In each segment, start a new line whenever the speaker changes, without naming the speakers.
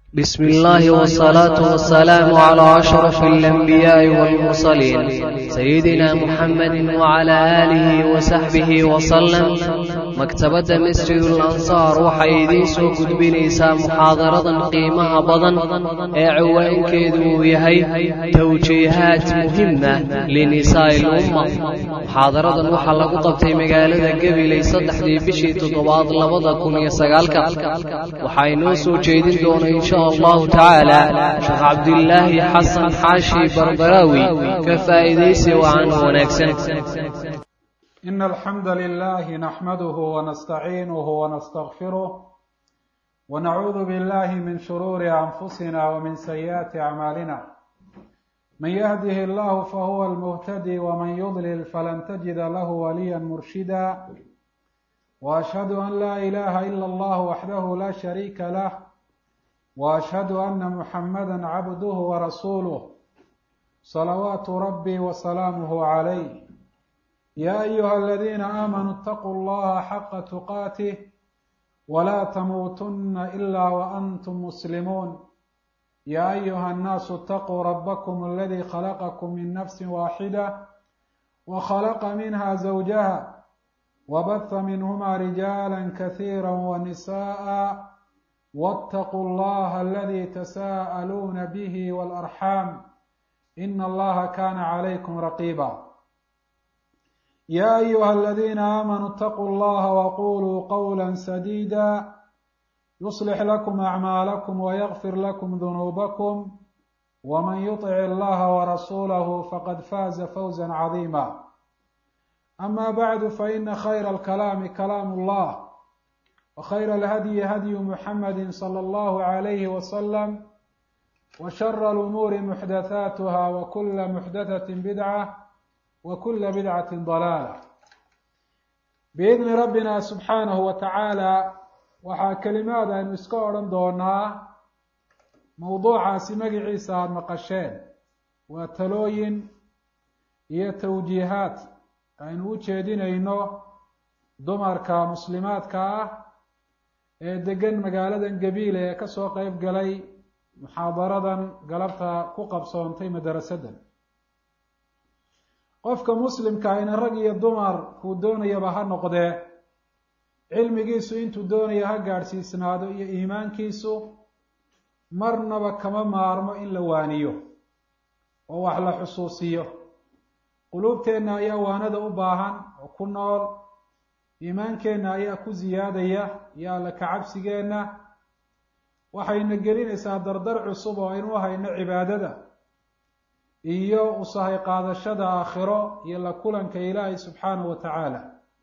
بسم الله والصلاة والسلام على أشرف الأنبياء والمرسلين سيدنا محمد وعلى آله وصحبه وسلم maktabadda masjidul ansaar waxay idiin soo gudbinaysaa muxaadaradan qiimaha badan ee ciwaankeedu uu yahay tawjiihaat muhima linisaa'i lumma muxaadaradan waxaa lagu qabtay magaalada gabiley saddexdii bishii toddobaad labada kun iyo sagaalka waxaa inoo soo jeedin doona insha allahu tacaala sheekh cabdilaahi xasan xaashi barbaraawi ka faa'iidaysi wacan wanaagsan
إن الحمد لله نحمده ونستعينه ونستغفره ونعوذ بالله من شرور أنفسنا ومن سيئات أعمالنا من يهده الله فهو المهتدي ومن يضلل فلن تجد له وليا مرشدا وأشهد أن لا إله إلا الله وحده لا شريك له وأشهد أن محمدا عبده ورسوله صلوات ربي وسلامه عليه يا أيها الذين آمنوا اتقوا الله حق تقاته ولا تموتن إلا وأنتم مسلمون يا أيها الناس اتقوا ربكم الذي خلقكم من نفس واحدة وخلق منها زوجها وبث منهما رجالا كثيرا ونساء واتقوا الله الذي تساءلون به والأرحام إن الله كان عليكم رقيبا يا أيها الذين آمنوا اتقوا الله وقولوا قولا سديدا يصلح لكم أعمالكم ويغفر لكم ذنوبكم ومن يطع الله ورسوله فقد فاز فوزا عظيما أما بعد فإن خير الكلام كلام الله وخير الهدي هدي محمد صلى الله عليه وسلم وشر الأمور محدثاتها وكل محدثة بدعة وكل بدعة ضلالة بإذن ربنا سبحانه وتعالى waxaa kelimaad aynu iska odhan doonaa mowduucaasi magaciisa aada maqasheen waa talooyin iyo tawjiihaad aynu u jeedinayno dumarka muslimaadka ah ee degan magaaladan gabiile ee kasoo qeyb galay muxaadaradan galabta ku qabsoontay madarasadan qofka muslimka ina rag iyo dumar kuu doonayaba ha noqdee cilmigiisu intuu doonaya ha gaadhsiisnaado iyo iimaankiisu marnaba kama maarmo in la waaniyo oo wax la xusuusiyo quluubteenna ayaa waanada u baahan oo ku nool iimaankeenna ayaa ku siyaadaya iyo alla kacabsigeenna waxayna gelinaysaa dardar cusub oo aynu u hayno cibaadada iyo usahay qaadashada aakhiro iyo la kulanka ilaahay subxaanahu wa tacaala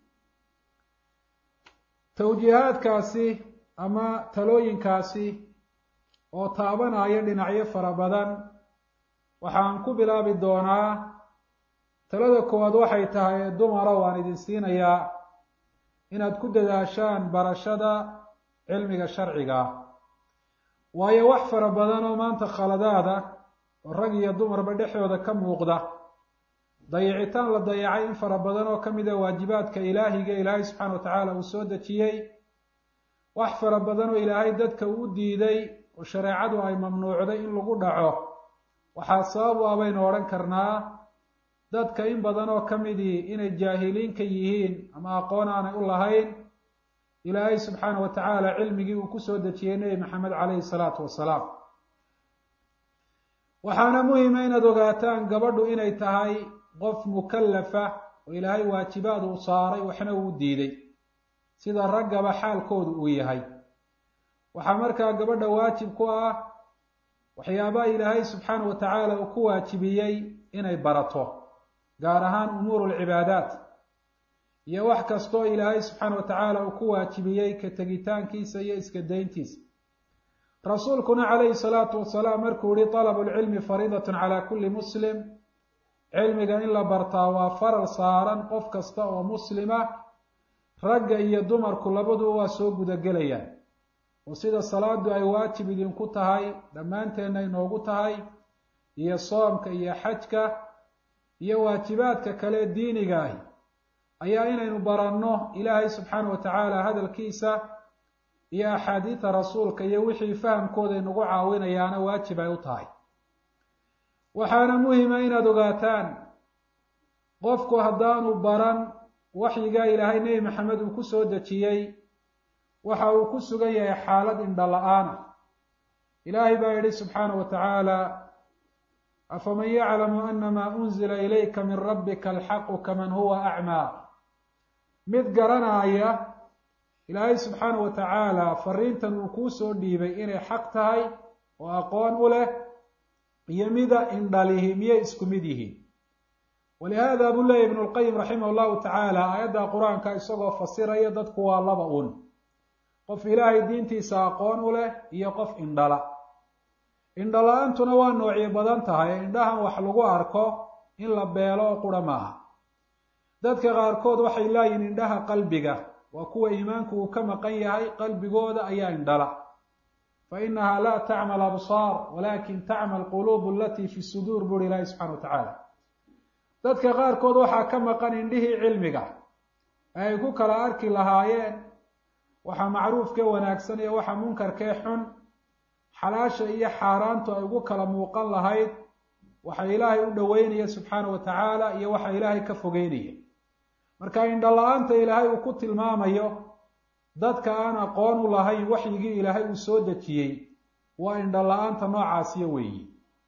tawjiihaadkaasi ama talooyinkaasi oo taabanaya dhinacyo fara badan waxaan ku bilaabi doonaa talada koowaad waxay tahay dumara waan idin siinayaa inaad ku dadaashaan barashada cilmiga sharciga waayo wax fara badan oo maanta khaladaada oo rag iyo dumarba dhexdooda ka muuqda dayicitaan la dayacay in fara badan oo ka mid a waajibaadka ilaahiga ilaahay subxaana wa tacaala uu soo dejiyey wax fara badan oo ilaahay dadka uu diiday oo shareecadu ay mamnuucday in lagu dhaco waxaa sabab u ah baynu odhan karnaa dadka in badan oo ka midii inay jaahiliinka yihiin ama aqoon aanay u lahayn ilaahay subxaana wa tacaala cilmigii uu kusoo dejiyey nebi maxamed caleyhi salaatu wasalaam waxaana muhima inaad ogaataan gabadhu inay tahay qof mukallafa oo ilaahay waajibaad uu saaray waxna uu diiday sida raggaba xaalkoodu uu yahay waxaa markaa gabadha waajib ku ah waxyaabaha ilaahay subxaana wa tacaala uu ku waajibiyey inay barato gaar ahaan umuuru lcibaadaat iyo wax kastoo ilaahay subxaana wa tacaala uu ku waajibiyey ka tegitaankiisa iyo iska dayntiisa rasuulkuna calayhi salaatu wasalaam markuu yihi talabu lcilmi fariidatun calaa kulli muslim cilmiga in la bartaa waa faral saaran qof kasta oo muslima ragga iyo dumarku labaduba waa soo gudagelayaan oo sida salaadu ay waajib idinku tahay dhammaanteenna inoogu tahay iyo soomka iyo xajka iyo waajibaadka kale diiniga ahi ayaa inaynu baranno ilaahay subxaana wa tacaala hadalkiisa iyo axaadiida rasuulka iyo wixii fahamkooda inagu caawinayaana waajib ay u tahay waxaana muhima inaad ogaataan qofku haddaanu baran waxyigaa ilaahay nebi maxamed uu ku soo dejiyey waxa uu ku sugan yahay xaalad indho la-aana ilaahay baa yidhi subxaanahu wa tacaala afaman yaclamu anamaa unzila ilayka min rabbika alxaqu kaman huwa acmaa mid garanaaya ilaahay subxaanahu wa tacaala fariintan uu kuu soo dhiibay inay xaq tahay oo aqoon u leh iyo mida indhalihi miyay isku mid yihiin walihada buu leeyahy ibnu lqayim raximah llahu tacaala aayadda qur-aanka isagoo fasiraya dadku waa laba un qof ilaahay diintiisa aqoon u leh iyo qof indhala indhala-aantuna waa noocyo badan tahay indhahan wax lagu arko in la beelo oo qura maaha dadka qaarkood waxay laayihin indhaha qalbiga waa kuwa iimaanku uu ka maqan yahay qalbigooda ayaa indhala fa inaha laa tacmal absaar walakin tacmal quluub alatii fi suduur buri ilaahi subxana wa tacaala dadka qaarkood waxaa ka maqan indhihii cilmiga ee ay ku kala arki lahaayeen waxa macruufkee wanaagsan iyo waxa munkarkee xun xalaasha iyo xaaraantu ay ugu kala muuqan lahayd waxa ilaahay u dhoweynaya subxaana wa tacaala iyo waxa ilaahay ka fogeynaya marka indhala-aanta ilaahay uu ku tilmaamayo dadka aan aqoon u lahayn waxyigii ilaahay uu soo dejiyey waa indhala-aanta noocaasiyo weeyi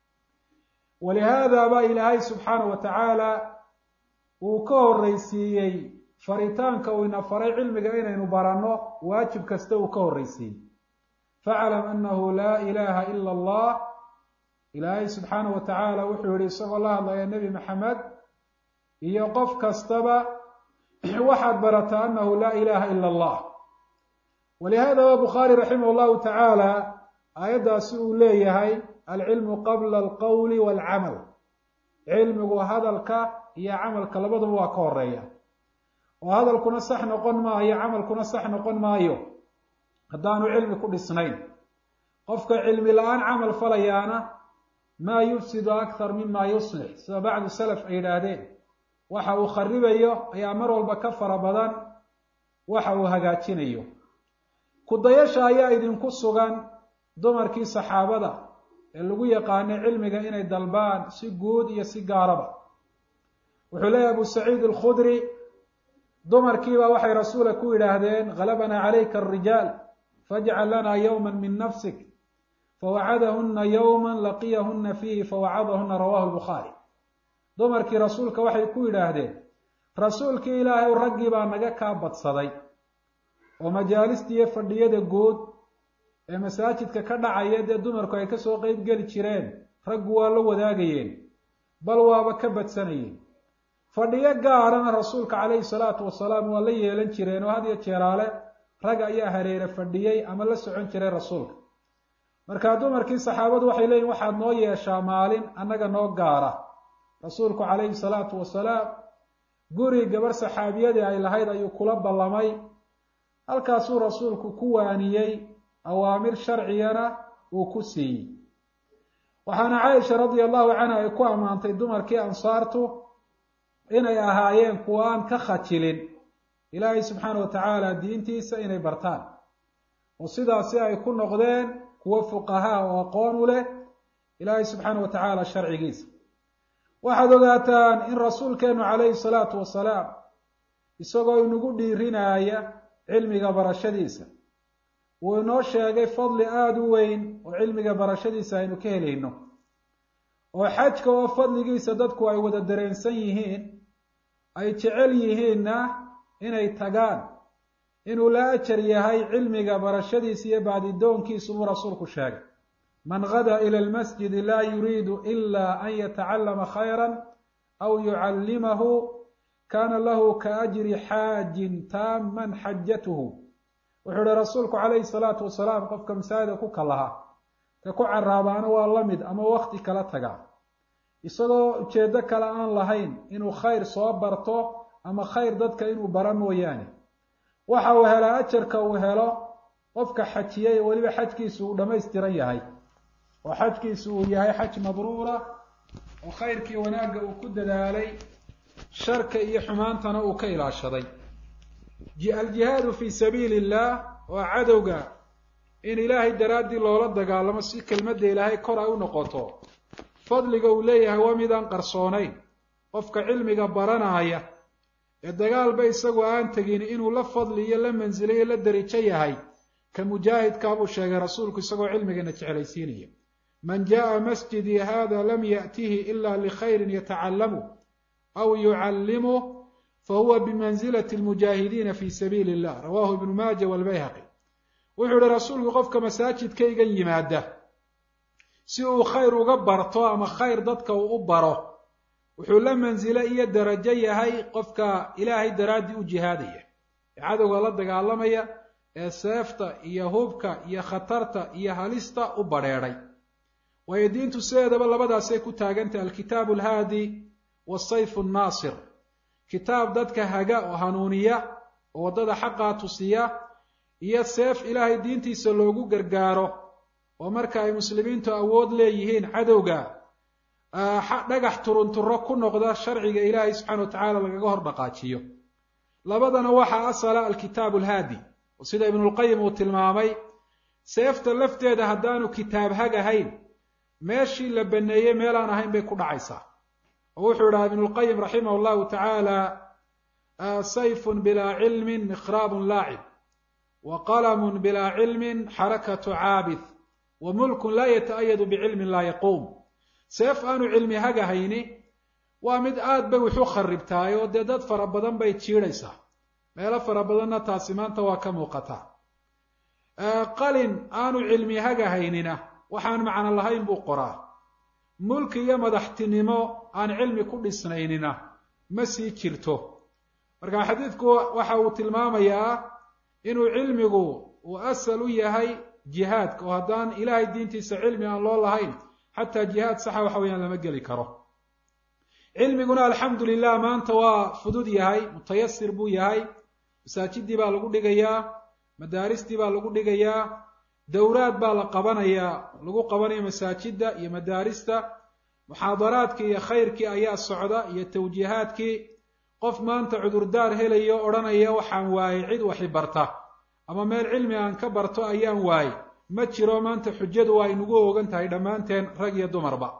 walihaada baa ilaahay subxaana wa tacaala uu ka horreysiiyey faritaanka uu ina faray cilmiga inaynu baranno waajib kasta uu ka horreysiiyey faclam anahu laa ilaha ila allah ilaahay subxaana wa tacaala wuxuu yihi isagoo la hadlaya nebi maxamed iyo qof kastaba waxaad barataa anahu laa ilaha ila allah walihada wa bukhaari raximah llahu tacaala aayaddaasi uu leeyahay alcilmu qabla alqowli walcamal cilmigu hadalka iyo camalka labaduba waa ka horeeya oo hadalkuna sax noqon maayo camalkuna sax noqon maayo haddaanu cilmi ku dhisnayn qofka cilmi la-aan camal falayaana maa yufsidu akthar mima yuslix sida bacdu salaf ay yidhaahdeen waxa uu kharibayo ayaa mar walba ka fara badan waxa uu hagaajinayo kudayasha ayaa idinku sugan dumarkii saxaabada ee lagu yaqaanay cilmiga inay dalbaan si guud iyo si gaaraba wuxuu leeyahy abu saciid alkhudri dumarkiiba waxay rasuula ku yidhaahdeen halabanaa calayka arijaal fajcal lanaa yowma min nafsik fawacadahuna yowma laqiyahuna fiihi fawacadahuna rawahu lbukhaari dumarkii rasuulka waxay ku yidhaahdeen rasuulkii ilaahay raggii baa naga kaa badsaday oo majaalista iyo fadhiyada guud ee masaajidka ka dhacaya dee dumarku ay kasoo qeyb geli jireen raggu waa la wadaagayeen bal waaba ka badsanayeen fadhiyo gaarana rasuulka calayhi salaatu wasalaam waa la yeelan jireen oo had iyo jeeraale rag ayaa hareere fadhiyey ama la socon jiray rasuulka markaa dumarkii saxaabadu waxay leeyihin waxaad noo yeeshaa maalin annaga noo gaara rasuulku calayhi salaatu wasalaam guri gabarh saxaabiyadii ay lahayd ayuu kula ballamay halkaasuu rasuulku ku waaniyey awaamir sharcigana uu ku siiyey waxaana caaisha radia allahu canha ay ku ammaantay dumarkii ansaartu inay ahaayeen kuwa aan ka khajilin ilaahay subxaana wa tacaala diintiisa inay bartaan oo sidaasi ay ku noqdeen kuwo fuqahaa oo aqoon u leh ilaahay subxaana wa tacaala sharcigiisa waxaad ogaataan in rasuulkeenu calayhi salaatu wasalaam isagoo inagu dhiirinaaya cilmiga barashadiisa wuu inoo sheegay fadli aada u weyn oo cilmiga barashadiisa aynu ka helayno oo xajka oo fadligiisa dadku ay wada dareensan yihiin ay jecel yihiinna inay tagaan inuu la ajar yahay cilmiga barashadiisa iyo baadidoonkiisu buu rasuulku sheegay man gada ila lmasjidi laa yuriidu ila an yatacallama khayra aw yucallimahu kana lahu kaajri xaajin taaman xajatuhu wuxuu ihi rasuulku calayhi salaatu wasalaam qofka masaajida ku kalaha ka ku caraabaana waa la mid ama wakti kala taga isagoo ujeedo kale aan lahayn inuu khayr soo barto ama khayr dadka inuu bara mooyaane waxa uu helaa ajarka uu helo qofka xajiyey weliba xajkiisu uu dhammaystiran yahay oo xajkiisu uu yahay xaj mabruura oo khayrkii wanaagga uu ku dadaalay sharka iyo xumaantana uu ka ilaashaday aljihaadu fi sabiili illah oo cadowga in ilaahay daraaddii loola dagaalamo si kelmadda ilaahay kor ay u noqoto fadliga uu leeyahay waa midaan qarsoonayn qofka cilmiga baranaaya ee dagaalba isagu aan tegin inuu la fadli iyo la mansilo iyo la darijo yahay ka mujaahidkaa buu sheegay rasuulku isagoo cilmigana jeclaysiinaya man jaءa masjidii hada lam yaأtihi ila likhayri yatacallamu aw yucallimuh fahuwa bimanzilati lmujaahidiina fi sabiili اllah rawahu ibnu maaja walbayhaqi wuxuu ihi rasuulku qofka masaajidkaygan yimaada si uu khayr uga barto ama khayr dadka uu u baro wuxuu la mansilo iyo darajo yahay qofka ilaahay daraaddii u jihaadaya ee cadowga la dagaalamaya ee seefta iyo hubka iyo khatarta iyo halista u badrheedhay waayo diintu sideedaba labadaasay ku taagantah alkitaabu alhaadi wasayfu nnaasir kitaab dadka haga oo hanuuniya oo waddada xaqaa tusiya iyo seef ilaahay diintiisa loogu gargaaro oo marka ay muslimiintu awood leeyihiin cadowga dhagax turunturo ku noqda sharciga ilaahay subxana wa tacaala lagaga hor dhaqaajiyo labadana waxaa asala alkitaabu alhaadi oo sida ibnulqayim uu tilmaamay seefta lafteeda haddaanu kitaab hag ahayn meeshii la baneeyey meelaan ahayn bay ku dhacaysaa oo wuxuu idhaha ibnulqayim raximah allahu tacaala sayfun bilaa cilmin mikhraabun laacib wa qalamun bilaa cilmin xarakatu caabid wa mulkun laa yata'ayadu bicilmin laa yaquum seef aanu cilmi hagahayni waa mid aad bay wuxu kharibtahay oo dee dad fara badan bay jiidhaysaa meelo fara badanna taasi maanta waa ka muuqataa qalin aanu cilmi hagahaynina waxaan macno lahayn buu qoraa mulki iyo madaxtinimo aan cilmi ku dhisnaynina ma sii jirto marka xadiidku waxa uu tilmaamayaa inuu cilmigu uu asal u yahay jihaadka oo haddaan ilaahay diintiisa cilmi aan loo lahayn xataa jihaad saxa waxa weyaan lama geli karo cilmiguna alxamdu lilah maanta waa fudud yahay mutayasir buu yahay masaajidii baa lagu dhigayaa madaaristii baa lagu dhigayaa dowraad baa la qabanayaa lagu qabanaya masaajida iyo madaarista muxaadaraadkii iyo khayrkii ayaa socda iyo tawjiihaadkii qof maanta cudurdaar helayo odhanaya waxaan waayey cid waxi barta ama meel cilmi aan ka barto ayaan waayey ma jiro maanta xujadu waa aynugu ogan tahay dhammaanteen rag iyo dumarba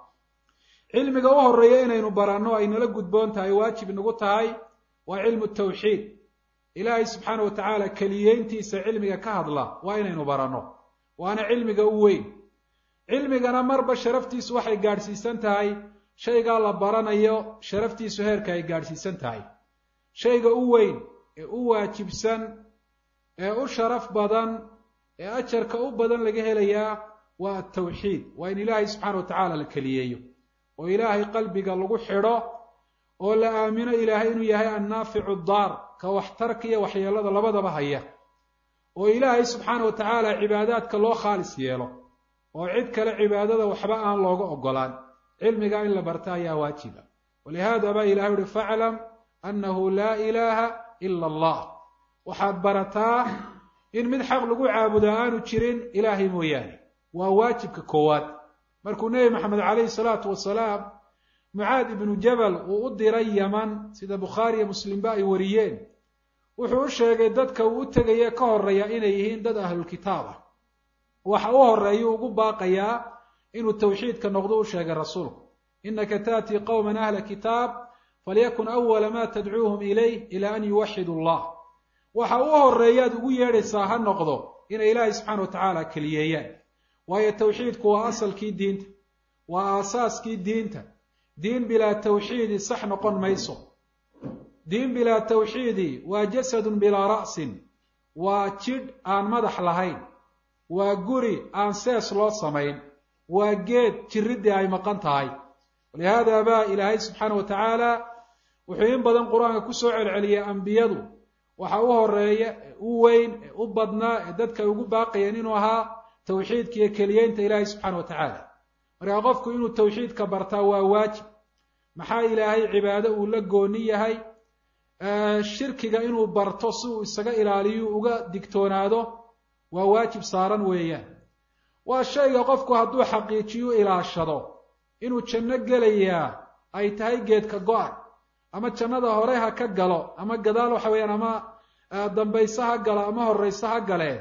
cilmiga u horeeya inaynu baranno ay nala gudboon tahay waajib nagu tahay waa cilmu tawxiid ilaahay subxaana wa tacaala keliyeyntiisa cilmiga ka hadla waa inaynu baranno waana cilmiga u weyn cilmigana marba sharaftiisu waxay gaadhsiisan tahay shaygaa la baranayo sharaftiisu heerka ay gaadhsiisan tahay shayga u weyn ee u waajibsan ee u sharaf badan ee ajarka u badan laga helayaa waa atawxiid waa in ilaahay subxaana wa tacaala la keliyeeyo oo ilaahay qalbiga lagu xidho oo la aamino ilaahay inuu yahay annaaficu daar ka waxtarka iyo waxyeelada labadaba haya oo ilaahay subxaana wa tacaala cibaadaadka loo khaalis yeelo oo cid kale cibaadada waxba aan looga ogolaan cilmiga in la barta ayaa waajiba walihada baa ilahay uhi faclam annahu laa ilaaha ila allah waxaad barataa in mid xaq lagu caabudaa aanu jirin ilaahay mooyaane waa waajibka koowaad markuu nebi maxamed calayhi salaatu wasalaam mucaad ibnu jabal uu u diray yaman sida bukhaariyo muslimba ay wariyeen wuxuu u sheegay dadka uu u tegaya ka horeeya inay yihiin dad ahlulkitaab ah waxa u horeeyuu ugu baaqayaa inuu tawxiidka noqdo u sheegay rasuulku inaka taatii qowman ahla kitaab falyakun awala ma tadcuuhum ilayh ila an yuwaxidu allah waxa u horeeyaad ugu yeedhaysaa ha noqdo inay ilaahay subxana wa tacaala keliyeeyaan waayo tawxiidku waa asalkii diinta waa aasaaskii diinta diin bilaa tawxiidi sax noqon mayso diin bilaa tawxiidi waa jasadun bilaa ra'sin waa jidh aan madax lahayn waa guri aan sees loo samayn waa geed jiriddii ay maqan tahay walihaada baa ilaahay subxaana wa tacaala wuxuu in badan qur-aanka kusoo celceliyay ambiyadu waxa u horeeya u weyn ee u badnaa ee dadka ay ugu baaqayeen inuu ahaa tawxiidka iyo keliyeynta ilaahay subxaana wa tacaala markaa qofku inuu tawxiidka bartaa waa waajib maxaa ilaahay cibaado uu la gooni yahay shirkiga inuu barto si uu isaga ilaaliyo uga digtoonaado waa waajib saaran weeyaan waa shayga qofku hadduu xaqiijiyo ilaashado inuu janno gelayaa ay tahay geedka go-a ama jannada hore ha ka galo ama gadaal waxa weeyaan ama dambayse ha galo ama horrayse ha galee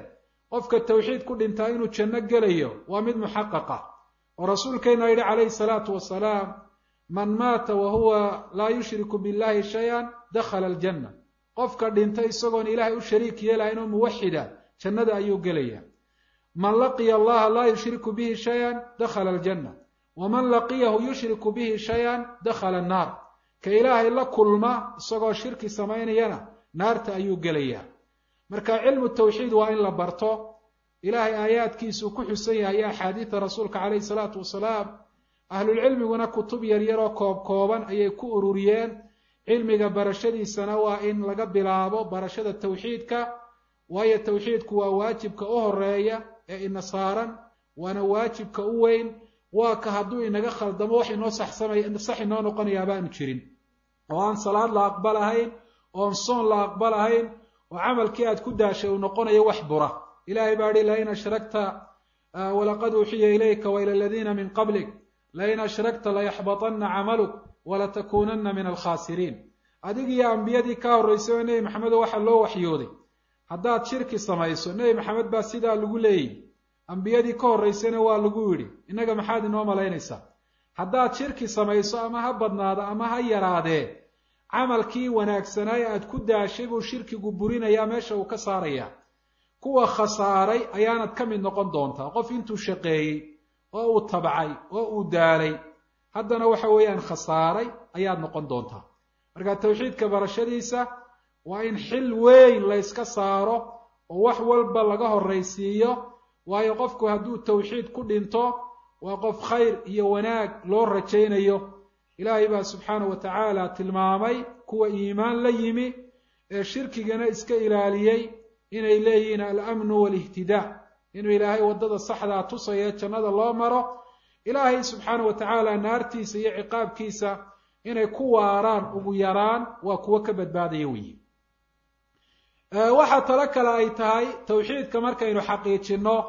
qofka tawxiid ku dhintaa inuu janno gelayo waa mid muxaqaqa oo rasuulkeena yidhi calayhi salaatu wasalaam man maata wa huwa laa yushriku billahi shay-an dakhala aljanna qofka dhinta isagoon ilaahay u shariik yeelahayn oo muwaxida jannada ayuu gelaya man laqiya allaha laa yushriku bihi shay-an dakhala aljanna waman laqiyahu yushriku bihi shay-an dakhala annaar ka ilaahay la kulma isagoo shirki samaynayana naarta ayuu gelayaa marka cilmu tawxiid waa in la barto ilaahay aayaadkiisuu ku xusan yahay iyo axaadiida rasuulka calayhi salaatu wasalaam ahlulcilmiguna kutub yaryaroo koob kooban ayay ku ururiyeen cilmiga barashadiisana waa in laga bilaabo barashada tawxiidka waayo tawxiidku waa waajibka u horeeya ee ina saaran waana waajibka u weyn waa ka hadduu inaga khaldamo wax inoo saxsamay sax inoo noqonayaa baanu jirin oo aan salaad la aqbalahayn oon soon la aqbalahayn oo camalkii aad ku daashay uu noqonayo wax bura ilahay baa hi lain ashragta walaqad uuxiya ilayka waila aladiina min qablik lain ashragta layaxbaطana camaluk walatakuunana min alkhaasiriin adig iyo ambiyadii ka horraysay oo nebi maxamedo waxaa loo waxyooday haddaad shirki samayso nebi maxamed baa sidaa lagu leeyihi ambiyadii ka horraysayna waa lagu yidhi innaga maxaad inoo malaynaysaa haddaad shirki samayso ama ha badnaado ama ha yaraadee camalkii wanaagsanaaye aad ku daashay buu shirkigu burinayaa meesha uu ka saarayaa kuwa khasaaray ayaanad ka mid noqon doontaa qof intuu shaqeeyey oo uu tabcay oo uu daalay haddana waxa weeyaan khasaaray ayaad noqon doontaa marka tawxiidka barashadiisa waa in xil weyn layska saaro oo wax walba laga horraysiiyo waayo qofku hadduu tawxiid ku dhinto waa qof khayr iyo wanaag loo rajaynayo ilaahay baa subxaanahu wa tacaala tilmaamay kuwa iimaan la yimi ee shirkigana iska ilaaliyey inay leeyihiin alamnu walihtidaa inuu ilaahay waddada saxdaa tusaya jannada loo maro ilaahay subxaanahu wa tacaala naartiisa iyo ciqaabkiisa inay ku waaraan ugu yaraan waa kuwo ka badbaadaya weyi waxaa talo kale ay tahay tawxiidka markaynu xaqiijinno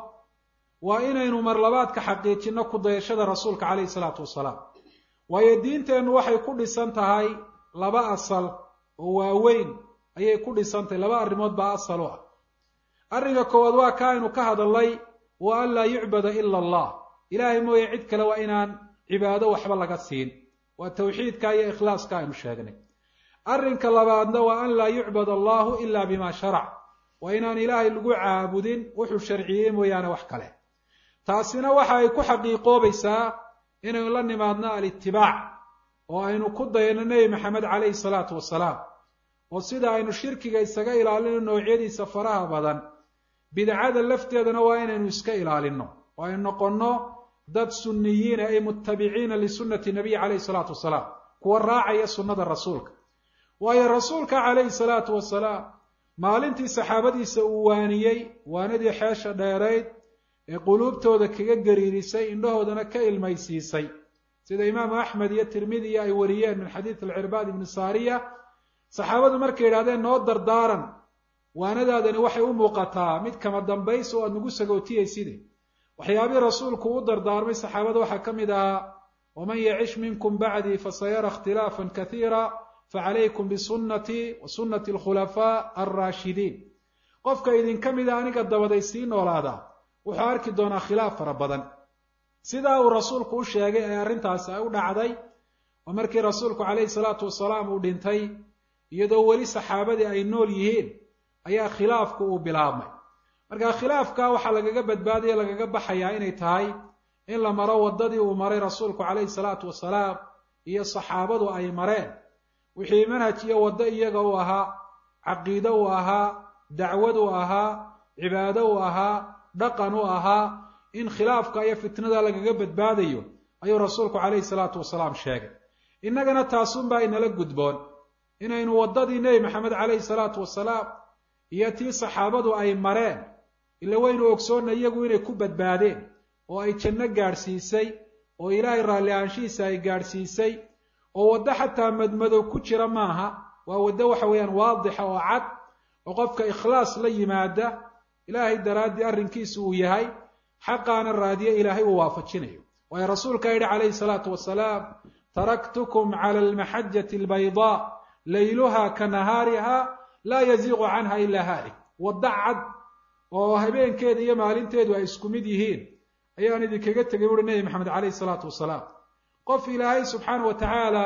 waa inaynu marlabaadka xaqiijinno ku dayashada rasuulka calayhi salaatu wasalaam waayo diinteennu waxay ku dhisan tahay laba asal oo waaweyn ayay ku dhisan tahay laba arrimood baa asal u ah arrinka koowaad waa ka aynu ka hadalnay wa an laa yucbada ila allah ilaahay mooye cid kale waa inaan cibaado waxba laga siin waa tawxiidka iyo ikhlaaska aynu sheegnay arrinka labaadna waa an laa yucbad allahu ila bima sharac waa inaan ilaahay lagu caabudin wuxuu sharciyey mooyaane wax kale taasina waxa ay ku xaqiiqoobaysaa inaynu la nimaadno alitibaac oo aynu ku dayno nebi maxamed calayhi salaatu wasalaam oo sida aynu shirkiga isaga ilaalino noocyadiisa faraha badan bidcada lafteedana waa inaynu iska ilaalino oo aynu noqonno dad sunniyiina ay mutabiciina lisunnati nabiy calayhi salaatu wasalaam kuwa raacaya sunnada rasuulka waayo rasuulka calayhi salaatu wasalaam maalintii saxaabadiisa uu waaniyey waanadii xeesha dheerayd ee quluubtooda kaga gariirisay indhahoodana ka ilmaysiisay sida imaamu axmed iyo tirmidiya ay wariyeen min xadiid alcirbaad ibni saariya saxaabadu markay yidhahdeen noo dardaaran waanadaadani waxay u muuqataa mid kama dambays oo aad nagu sagootiyeyside waxyaabihii rasuulku u dardaarmay saxaabada waxaa ka mid ahaa waman yacish minkum bacdii fasayara ikhtilaafan kaiira facalaykum bisunnatii wa sunnati alkhulafaa alraashidiin qofka idinka mida aniga dabaday sii noolaadaa wuxuu arki doonaa khilaaf fara badan sidaa uu rasuulku u sheegay ee arrintaasi ay u dhacday oo markii rasuulku calayhi salaatu wasalaam uu dhintay iyadoo weli saxaabadii ay nool yihiin ayaa khilaafku uu bilaabmay marka khilaafka waxaa lagaga badbaadaya lagaga baxayaa inay tahay in la maro waddadii uu maray rasuulku calayhi salaatu wasalaam iyo saxaabadu ay mareen wixii manhaj iyo waddo iyaga u ahaa caqiide u ahaa dacwad u ahaa cibaado u ahaa dhaqan u ahaa in khilaafka iyo fitnada lagaga badbaadayo ayuu rasuulku calayhi salaatu wasalaam sheegay innagana taasunbaa inala gudboon inaynu waddadii nebi maxamed calayhi salaatu wasalaam iyo tii saxaabadu ay mareen ila waynu ogsoonna iyagu inay ku badbaadeen oo ay janno gaadhsiisay oo ilaahay raalli ahaanshihiisa ay gaadhsiisay oo waddo xataa madmadow ku jira maaha waa waddo waxa weeyaan waadixa oo cad oo qofka ikhlaas la yimaada ilaahay daraaddii arrinkiisu uu yahay xaqaana raadiye ilaahay uu waafajinayo waayo rasuulka yidhi calayhi salaatu wasalaam taraktukum cala almaxajati albaydaa layluha ka nahaariha laa yaziiqu canha ilaa haalik waddo cad oo habeenkeeda iyo maalinteedu ay isku mid yihiin ayaan idinkaga tegay buuhi nebi maxamed caleyhi salaatu wasalaam qof ilaahay subxaana wa tacaala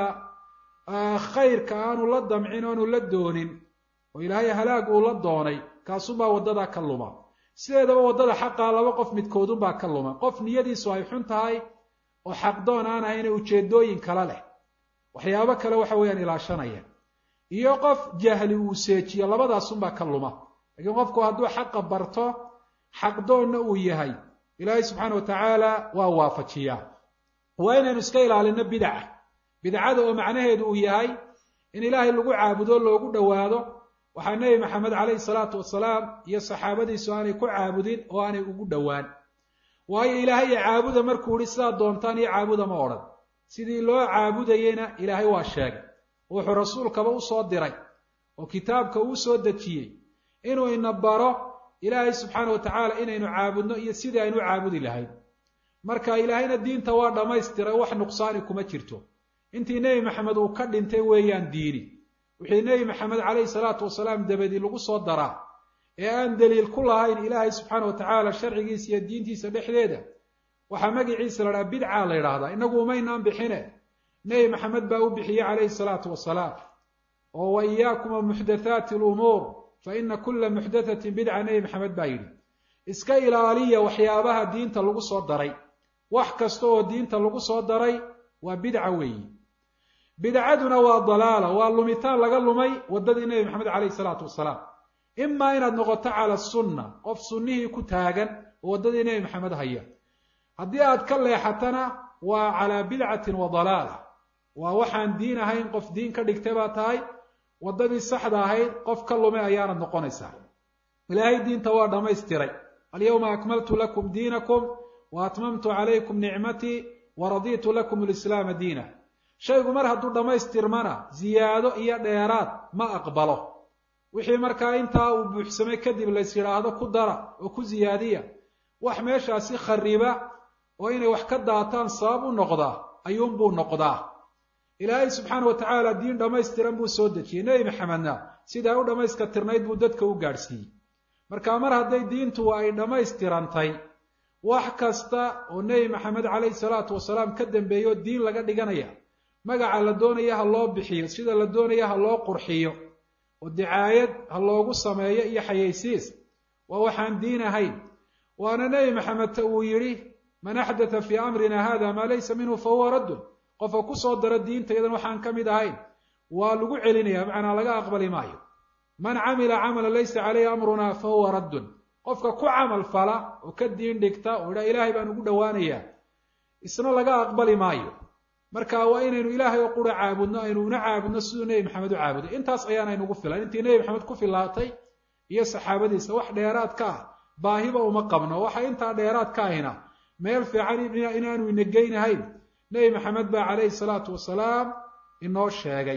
khayrka aanu la damcin aanu la doonin oo ilaahay halaag uu la doonay kaasubaa waddadaa ka luma sideedaba waddada xaqaa laba qof midkoodunbaa ka luma qof niyadiisu ay xun tahay oo xaqdoon aan ahayna ujeedooyin kale leh waxyaabo kale waxa weeyaan ilaashanaya iyo qof jahli uu seejiyo labadaasunbaa ka luma laakiin qofku hadduu xaqa barto xaqdoonna uu yahay ilaahay subxaana wa tacaala waa waafajiyaa waa inaynu iska ilaalino bidaca bidcada oo macnaheedu uu yahay in ilaahay lagu caabudo loogu dhowaado waxaa nebi maxamed caleyhi salaatu wasalaam iyo saxaabadiisu aanay ku caabudin oo aanay ugu dhowaan waayo ilaahay iyo caabuda markuu ihi sidaad doontaan iyo caabuda ma odhan sidii loo caabudayeyna ilaahay waa sheegay wuxuu rasuulkaba usoo diray oo kitaabka uu soo dejiyey inuu ina baro ilaahay subxaana wa tacaala inaynu caabudno iyo sidii aynu u caabudi lahayn marka ilaahayna diinta waa dhammaystiray wax nuqsaani kuma jirto intii nebi maxamed uu ka dhintay weeyaan diini wixii nebi maxamed caleyhi salaatu wasalaam dabadii lagu soo daraa ee aan daliil ku lahayn ilaahay subxaana wa tacaala sharcigiisa iyo diintiisa dhexdeeda waxaa magiciisa la dhaha bidca la yidhaahdaa inagu umaynaan bixine nebi maxamed baa u bixiyey caleyhi salaatu wasalaam oo wa iyaakum wa muxdathaati lumuur fa ina kula muxdathatin bidca nebi maxamed baa yidhi iska ilaaliya waxyaabaha diinta lagu soo daray wax kasta oo diinta lagu soo daray waa bidca weeyi bidcaduna waa dalaala waa lumitaan laga lumay waddadii nebi maxamed caleyhi salaatu wasalaam imaa inaad noqoto cala sunna qof sunnihii ku taagan oo waddadii nebi maxamed haya haddii aad ka leexatana waa calaa bidcatin wa dalaala waa waxaan diin ahayn qof diin ka dhigtay baa tahay waddadii saxda ahayd qof ka lumay ayaanad noqonaysaa ilaahay diinta waa dhammaystiray alyawma akmaltu lakum diinakum wa atmamtu calaykum nicmatii wa raditu lakum alislaama diina shaygu mar hadduu dhammaystirmana ziyaado iyo dheeraad ma aqbalo wixii markaa intaa uu buuxsamay kadib lays yidhaahdo ku dara oo ku ziyaadiya wax meeshaasi khariba oo inay wax ka daataan sabab u noqdaa ayuunbuu noqdaa ilaahay subxaana wa tacaala diin dhammaystiran buu soo dejiyey nebi maxamedna sidaa u dhammayska tirnayd buu dadka u gaadhsiiyey marka mar hadday diintu ay dhammaystirantay wax kasta oo nebi maxamed caleyhi salaatu wasalaam ka dambeeyo diin laga dhiganaya magaca la doonaya ha loo bixiyo sida la doonaya ha loo qurxiyo oo dicaayad ha loogu sameeyo iyo xayaysiis waa waxaan diin ahayn waana nebi maxamed ta uu yidhi man axdatha fii amrina hada maa laysa minhu fa huwa raddun qofka kusoo dara diinta iyadan waxaan ka mid ahayn waa lagu celinaya macnaa laga aqbali maayo man camila camala laysa caleyhi amruna fa huwa raddun qofka ku camal fala oo ka diin dhigta oo idhaa ilaahay baan ugu dhowaanayaa isna laga aqbali maayo marka waa inaynu ilaahay oo qura caabudno aynu una caabudno siduu nebi maxamed u caabuday intaas ayaanaynugu filan intii nebi maxamed ku filaatay iyo saxaabadiisa wax dheeraad ka ah baahiba uma qabno waxa intaa dheeraad ka ahina meel fiican inaanu ina geynahayn nebi maxamed baa caleyhi salaatu wasalaam inoo sheegay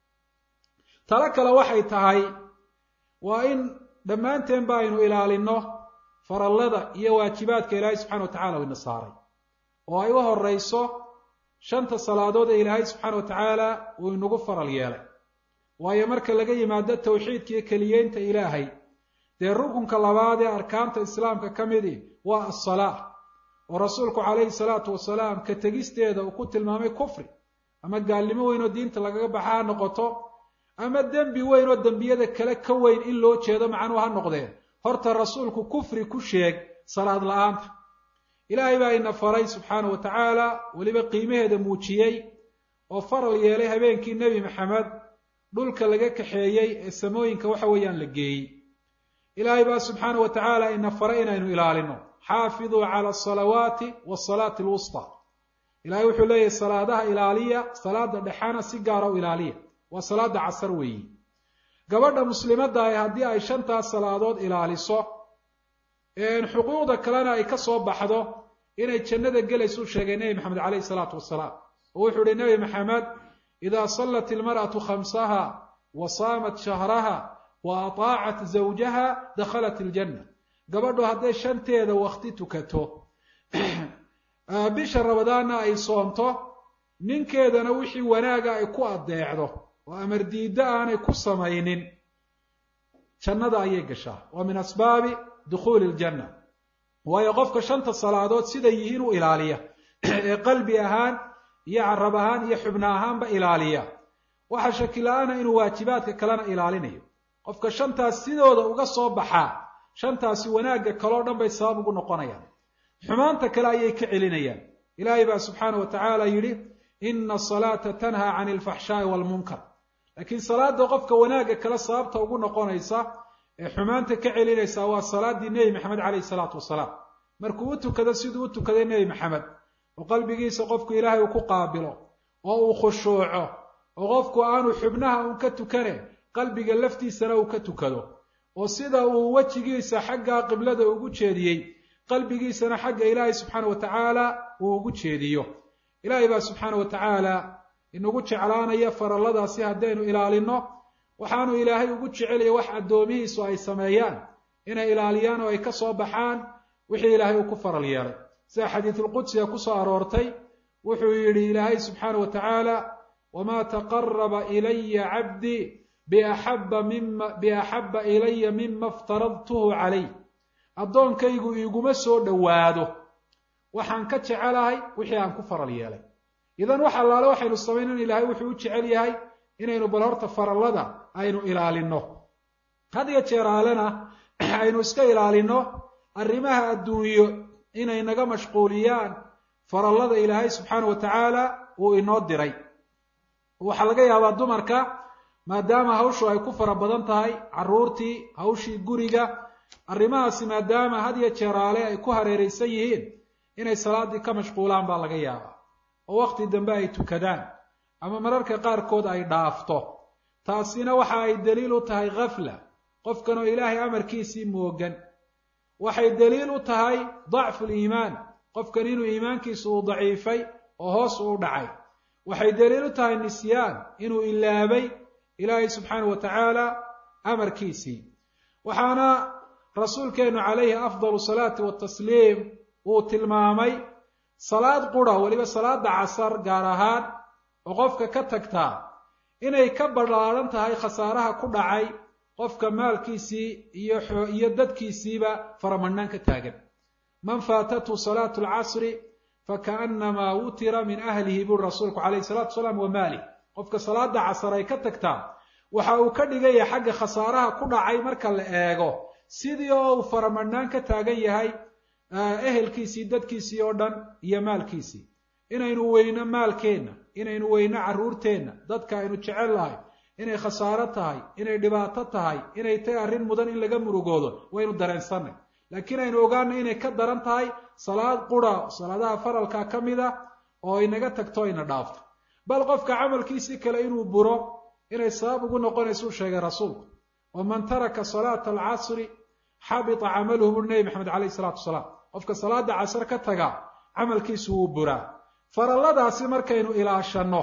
talo kale waxay tahay waa in dhammaanteen ba aynu ilaalino farallada iyo waajibaadka ilaahay subxana wa tacala ina saaray oo ay u horeyso shanta salaadood ee ilaahay subxaana wa tacaala uu inagu faral yeelay waayo marka laga yimaado tawxiidka iyo keliyeynta ilaahay dee rukunka labaad ee arkaanta islaamka ka midi waa assalaa oo rasuulku calayhi salaatu wasalaam ka tegisteeda uu ku tilmaamay kufri ama gaalnimo weyn oo diinta lagaga baxa ha noqoto ama dembi weyn oo dembiyada kale ka weyn in loo jeedo macnuhu ha noqdee horta rasuulku kufri ku sheeg salaad la-aanta ilaahay baa ina faray subxaana wa tacaala weliba qiimaheeda muujiyey oo faral yeelay habeenkii nebi maxamed dhulka laga kaxeeyey ee samooyinka waxa weeyaan la geeyey ilaahay baa subxaana wa tacaala ina faray inaynu ilaalino xaafiduu cala asalawaati wasalaati alwusta ilahay wuxuu leeyahay salaadaha ilaaliya salaada dhexana si gaara u ilaaliya waa salaada casar weeyi gabadha muslimadda ah haddii ay shantaas salaadood ilaaliso xuquuqda kalena ay ka soo baxdo inay jannada gelaysuu sheegay nebi maxamed caleyhi salaatu wasalaam oo wuxuu ihi nebi maxamed idaa sallat ilmar'atu khamsaha wa saamat shahraha wa ataacat zawjaha dakhalat iljanna gabadhu hadday shanteeda wakti tukato bisha rabadaanna ay soonto ninkeedana wixii wanaaga ay ku addeecdo oo amar diiddo aanay ku samaynin jannada ayay gashaa waa min asbaabi dukhuuli ljanna waayo qofka shanta salaadood siday yihiin u ilaaliya ee qalbi ahaan iyo carab ahaan iyo xubno ahaanba ilaaliya waxa shakila-aana inuu waajibaadka kalena ilaalinayo qofka shantaas sidooda uga soo baxaa shantaasi wanaagga kaleo dhan bay sabab ugu noqonayaan xumaanta kale ayay ka celinayaan ilaahay baa subxaana wa tacaala yidhi ina asalaata tanhaa cani alfaxshaai waalmunkar laakiin salaada qofka wanaagga kale sababta ugu noqonaysa ee xumaanta ka celinaysa waa salaadii nebi maxamed caleyhi salaatu wasalaam markuu u tukado siduu u tukaday nebi maxamed oo qalbigiisa qofku ilaahay uu ku qaabilo oo uu khushuuco oo qofku aanu xubnaha uun ka tukane qalbiga laftiisana uu ka tukado oo sida uu wejigiisa xagga qiblada ugu jeediyey qalbigiisana xagga ilaahay subxaana wa tacaala uu ugu jeediyo ilaahay baa subxaana wa tacaala inagu jeclaanaya faralladaasi haddaynu ilaalino waxaanu ilaahay ugu jecelaya wax addoomihiisu ay sameeyaan inay ilaaliyaan oo ay ka soo baxaan wixii ilaahay uu ku faral yeelay sida xadiidulqudsiga ku soo aroortay wuxuu yidhi ilaahay subxaana wa tacaala wamaa taqaraba ilaya cabdii biaxaba mima biaxaba ilaya mima iftaradtuhu calayh addoonkaygu iiguma soo dhowaado waxaan ka jecelahay wixii aan ku faral yeelay idan wax allaale waxaynu samaynan ilaahay wuxuu u jecel yahay inaynu bal horta farallada aynu ilaalino had iyo jeeraalena aynu iska ilaalino arrimaha adduunyo inay naga mashquuliyaan farallada ilaahay subxaana wa tacaala uu inoo diray waxaa laga yaabaa dumarka maadaama hawshu ay ku fara badan tahay carruurtii hawshii guriga arrimahaasi maadaama had iyo jeeraale ay ku hareeraysan yihiin inay salaaddii ka mashquulaan baa laga yaabaa oo wakhti dambe ay tukadaan ama mararka qaarkood ay dhaafto taasina waxa ay daliil u tahay khafla qofkan oo ilaahay amarkiisii moogan waxay daliil u tahay dacfu liimaan qofkan inuu iimaankiisu uu daciifay oo hoos uu dhacay waxay daliil u tahay nisyaan inuu ilaabay ilaahay subxaana wa tacaala amarkiisii waxaana rasuulkeennu calayhi afdalu salaati watasliim uu tilmaamay salaad qura weliba salaada casar gaar ahaan oo qofka ka tagtaa inay ka ballaadhan tahay khasaaraha ku dhacay qofka maalkiisii iyo iyo dadkiisiiba faramadhnaan ka taagan man faatathu salaatu alcasri fakaannamaa wutira min ahlihi buri rasuulku calayhi salatu wasalaam wa maalih qofka salaada casar ay ka tagtaa waxa uu ka dhigaya xagga khasaaraha ku dhacay marka la eego sidii oo uu faramadhnaan ka taagan yahay ehelkiisii dadkiisii oo dhan iyo maalkiisii inaynu weyno maalkeenna inaynu weyno carruurteenna dadka aynu jecel lahay inay khasaaro tahay inay dhibaato tahay inay tahay arrin mudan in laga murugoodo waynu dareensanay laakiin aynu ogaano inay ka daran tahay salaad qura salaadaha faralka ka mid a oo inaga tagto ina dhaafto bal qofka camalkiisii kale inuu buro inay sabab ugu noqonaysa u sheegay rasuulku waman taraka salaata alcasri xabita camaluhu buri nebi maxamed calayhi salaatu wasalaam qofka salaada casar ka taga camalkiisu wuu buraa faralladaasi markaynu ilaashanno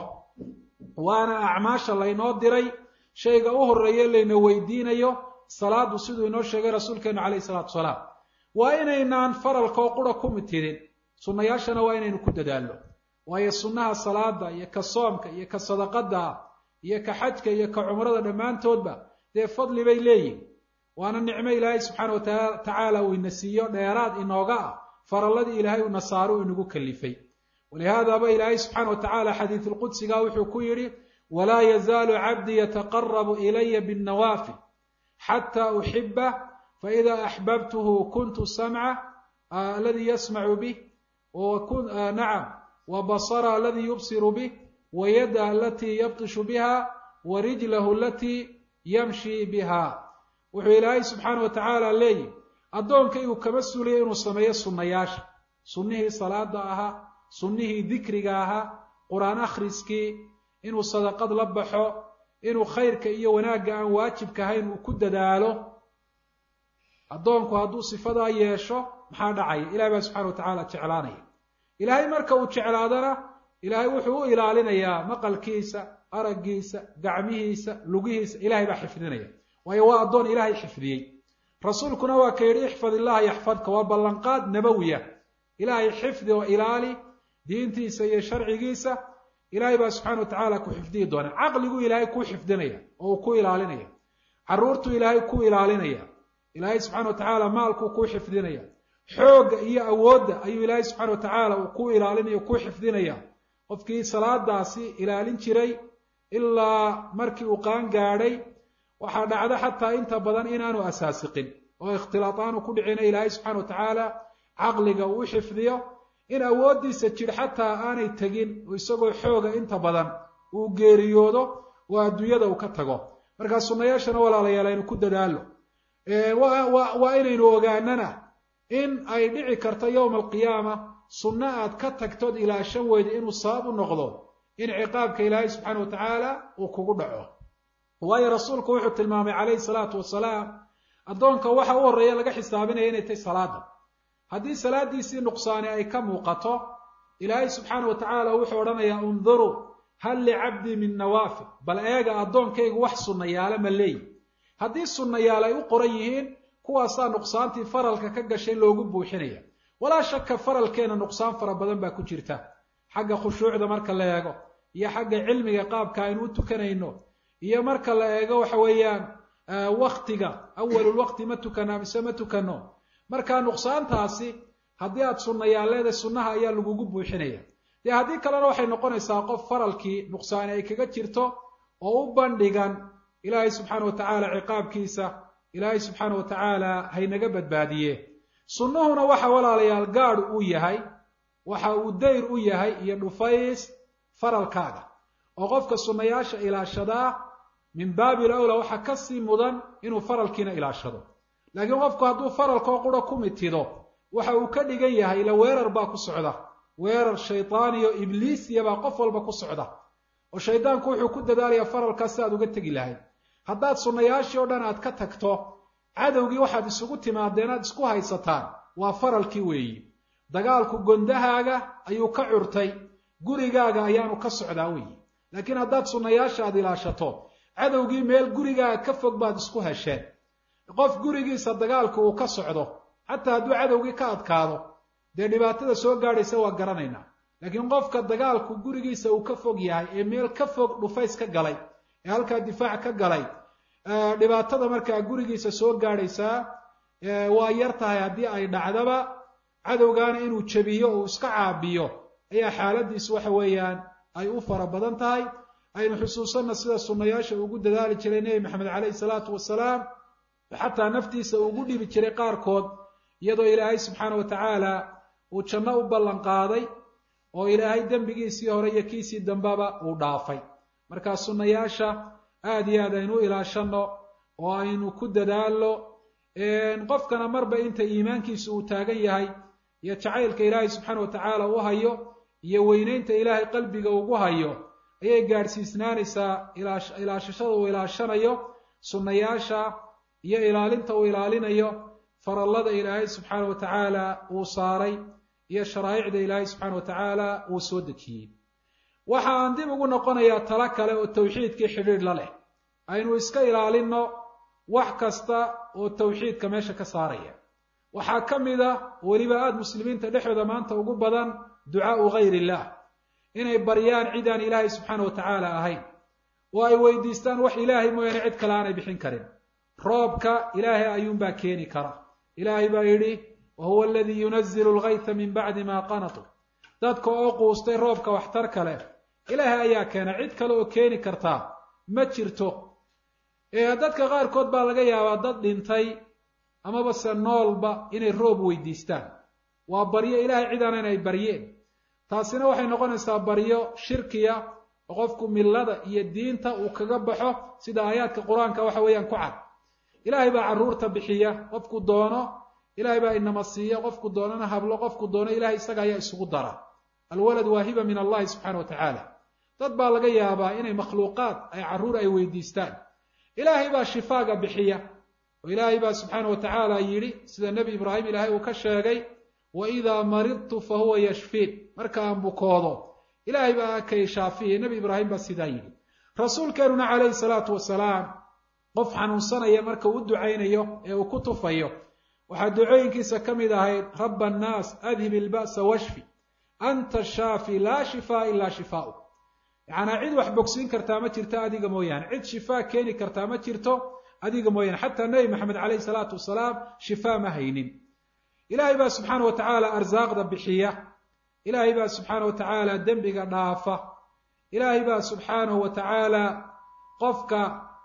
waana acmaasha laynoo diray shayga u horreeye layna weydiinayo salaadu siduu inoo sheegay rasuulkeenu calayhi salaatu wasalaam waa inaynaan faralkoo qura ku mitidin sunnayaashana waa inaynu ku dadaalno waayo sunnaha salaada iyo ka soomka iyo ka sadaqada iyo ka xajka iyo ka cumrada dhammaantoodba dee fadli bay leeyihin waana nicmo ilaahay subxaana watacaala uu ina siiyo dheeraad inooga ah faralladii ilaahay una saaro uu inagu kalifay walihaadaba ilaahay subxaana wa tacaala xadiidulqudsiga wuxuu ku yidhi walaa yazaalu cabdii yataqarabu ilaya binnawaafil xataa uxibah faida axbabtuhu kuntu samca aladii yasmacu bih nacam wa basara aladii yubsiru bih wa yada alatii yabtishu biha wa rijlahu alatii yamshi biha wuxuu ilaahay subxaana wa tacaala leeyihi addoonkaygu kama suliya inuu sameeyo sunnayaasha sunnihii salaada ahaa sunnihii dikriga ahaa qur-aan akhriskii inuu sadaqad la baxo inuu khayrka iyo wanaagga aan waajibka ahayn uu ku dadaalo addoonku hadduu sifadaa yeesho maxaa dhacaya ilahay baa subxana wa tacaala jeclaanaya ilaahay marka uu jeclaadana ilaahay wuxuu u ilaalinayaa maqalkiisa araggiisa gacmihiisa lugihiisa ilahay baa xifdinaya waayo waa addoon ilaahay xifdiyey rasuulkuna waa ka yidhi ixfad illaha yaxfadka waa ballanqaad nabowiya ilaahay xifdi oo ilaali diintiisa iyo sharcigiisa ilaahay baa subxana wa tacaala ku xifdiyi doona caqliguu ilaahay kuu xifdinaya oo uu ku ilaalinaya carruurtuu ilaahay ku ilaalinaya ilaahay subxana wa tacaala maalkuu kuu xifdinaya xoogga iyo awoodda ayuu ilaahay subxana wa tacaala uu ku ilaalinaya kuu xifdinaya qofkii salaadaasi ilaalin jiray ilaa markii uu qaan gaadhay waxaa dhacda xataa inta badan inaanu asaasiqin oo ikhtilaad aanu ku dhicina ilaahay subxana wa tacaala caqliga uu u xifdiyo in awooddiisa jir xataa aanay tegin oo isagoo xooga inta badan uu geeriyoodo oo adduunyada uu ka tago markaa sunnayaashana walaalayaal aynu ku dadaalo waa inaynu ogaanana in ay dhici karto yowma alqiyaama sunno aad ka tagtood ilaashan weyda inuu sabab u noqdo in ciqaabka ilaahay subxaana wa tacaala uu kugu dhaco waayo rasuulku wuxuu tilmaamay calayhi salaatu wasalaam addoonka waxa u horreeya laga xisaabinaya inay tahay salaada haddii salaadiisii nuqsaani ay ka muuqato ilaahay subxaana wa tacaala wuxuu odhanayaa unduruu hal licabdii min nawaafil bal eega addoonkaygu wax sunnayaale ma leeyi haddii sunnayaal ay u qoran yihiin kuwaasaa nuqsaantii faralka ka gashay loogu buuxinaya walaa shaka faralkeena nuqsaan fara badan baa ku jirta xagga khushuucda marka la eego iyo xagga cilmiga qaabka aynu u tukanayno iyo marka la eego waxa weeyaan waktiga awalulwaqti ma tukanaa mise ma tukano markaa nuqsaantaasi haddii aad sunnayaal leedahay sunnaha ayaa lagugu buuxinaya dee haddii kalena waxay noqonaysaa qof faralkii nuqsaani ay kaga jirto oo u bandhigan ilaahay subxaana wa tacaala ciqaabkiisa ilaahay subxaana wa tacaala haynaga badbaadiye sunnuhuna waxa walaalayaal gaadhu uu yahay waxa uu dayr u yahay iyo dhufays faralkaaga oo qofka sunnayaasha ilaashadaa min baabil awla waxaa ka sii mudan inuu faralkiina ilaashado laakiin qofku hadduu faralkoo qura ku mitido waxa uu ka dhigan yahay ila weerar baa ku socda weerar shaydaaniyo ibliisiya baa qof walba ku socda oo shaydaanku wuxuu ku dadaalayaa faralkaas si aad uga tegi lahayd haddaad sunnayaashii oo dhan aad ka tagto cadowgii waxaad isugu timaadeen aad isku haysataan waa faralkii weeyi dagaalku gondahaaga ayuu ka curtay gurigaaga ayaanu ka socdaa weeyi laakiin haddaad sunnayaasha aad ilaashato cadowgii meel gurigaaga ka fog baad isku hesheen qof gurigiisa dagaalku uu ka socdo xataa hadduu cadowgii ka adkaado dee dhibaatada soo gaadhaysa waa garanaynaa laakiin qofka dagaalku gurigiisa uu ka fog yahay ee meel ka fog dhufays ka galay ee halkaa difaac ka galay dhibaatada markaa gurigiisa soo gaadhaysaa waa yar tahay haddii ay dhacdaba cadowgaana inuu jebiyo uu iska caabiyo ayaa xaaladiisu waxa weeyaan ay u fara badan tahay aynu xusuusanna sida sunnayaasha ugu dadaali jiray nebi maxamed caleyhi salaatu wasalaam xataa naftiisa ugu dhibi jiray qaarkood iyadoo ilaahay subxaana wa tacaala uu janno u ballan qaaday oo ilaahay dembigiisii hore iyo kiisii dambeba uu dhaafay markaa sunnayaasha aad iyo aad aynu u ilaashanno oo aynu ku dadaalno qofkana marba inta iimaankiisu uu taagan yahay iyo jacaylka ilaahay subxaana wa tacaala u hayo iyo weyneynta ilaahay qalbiga ugu hayo ayay gaadhsiisnaanaysaa ilaashashada uu ilaashanayo sunnayaasha iyo ilaalinta uu ilaalinayo farallada ilaahay subxaana wa tacaala uu saaray iyo sharaa'icda ilaahay subxaana wa tacaala uu soo dejiyey waxa aan dib ugu noqonayaa talo kale oo tawxiidkii xidhiidh la leh aynu iska ilaalinno wax kasta oo tawxiidka meesha ka saaraya waxaa ka mid a weliba aada muslimiinta dhexdooda maanta ugu badan ducaau gayr illah inay baryaan cid aan ilaahay subxaana wa tacaala ahayn oo ay weydiistaan wax ilaahay mooyaane cid kale aanay bixin karin roobka ilaahay ayuunbaa keeni kara ilaahay baa yidhi wa huwa aladii yunazilu algayta min bacdi maa qanatuu dadka oo quustay roobka waxtarka leh ilaahay ayaa keena cid kale oo keeni kartaa ma jirto dadka qaarkood baa laga yaabaa dad dhintay amaba se noolba inay roob weydiistaan waa baryo ilaahay cidaana inay baryeen taasina waxay noqonaysaa baryo shirkiya oo qofku millada iyo diinta uu kaga baxo sida aayaadka qur-aanka waxa weeyaan ku cad ilaahay baa carruurta bixiya qofku doono ilaahay baa inama siiya qofku doonana hablo qofku doono ilahay isaga ayaa isugu dara alwalad waa hiba min allahi subxana wa tacaala dad baa laga yaabaa inay makhluuqaad ay carruur ay weydiistaan ilaahay baa shifaaga bixiya oo ilaahay baa subxaana wa tacaala yidhi sida nebi ibraahim ilaahay uu ka sheegay wa idaa maridtu fa huwa yashfiin marka aan bukoodo ilaahay baa kay shaafiya nebi ibraahim baa sidaa yidhi rasuulkeenuna calayhi salaatu wasalaam qof xanuunsanaya marka uu u ducaynayo ee uu ku tufayo waxaa ducooyinkiisa ka mid ahayd raba annaas adhib ilba'sa washfi anta shaafi laa shifaa ilaa shifaau yacnaa cid wax bogsiin kartaa ma jirto adiga mooyaane cid shifaa keeni kartaa ma jirto adiga mooyaane xataa nebi maxamed caleyhi salaatu wasalaam shifaa ma haynin ilaahay baa subxaana wa tacaala arsaaqda bixiya ilaahay baa subxaana wa tacaala dembiga dhaafa ilaahay baa subxaanahu wa tacaala qofka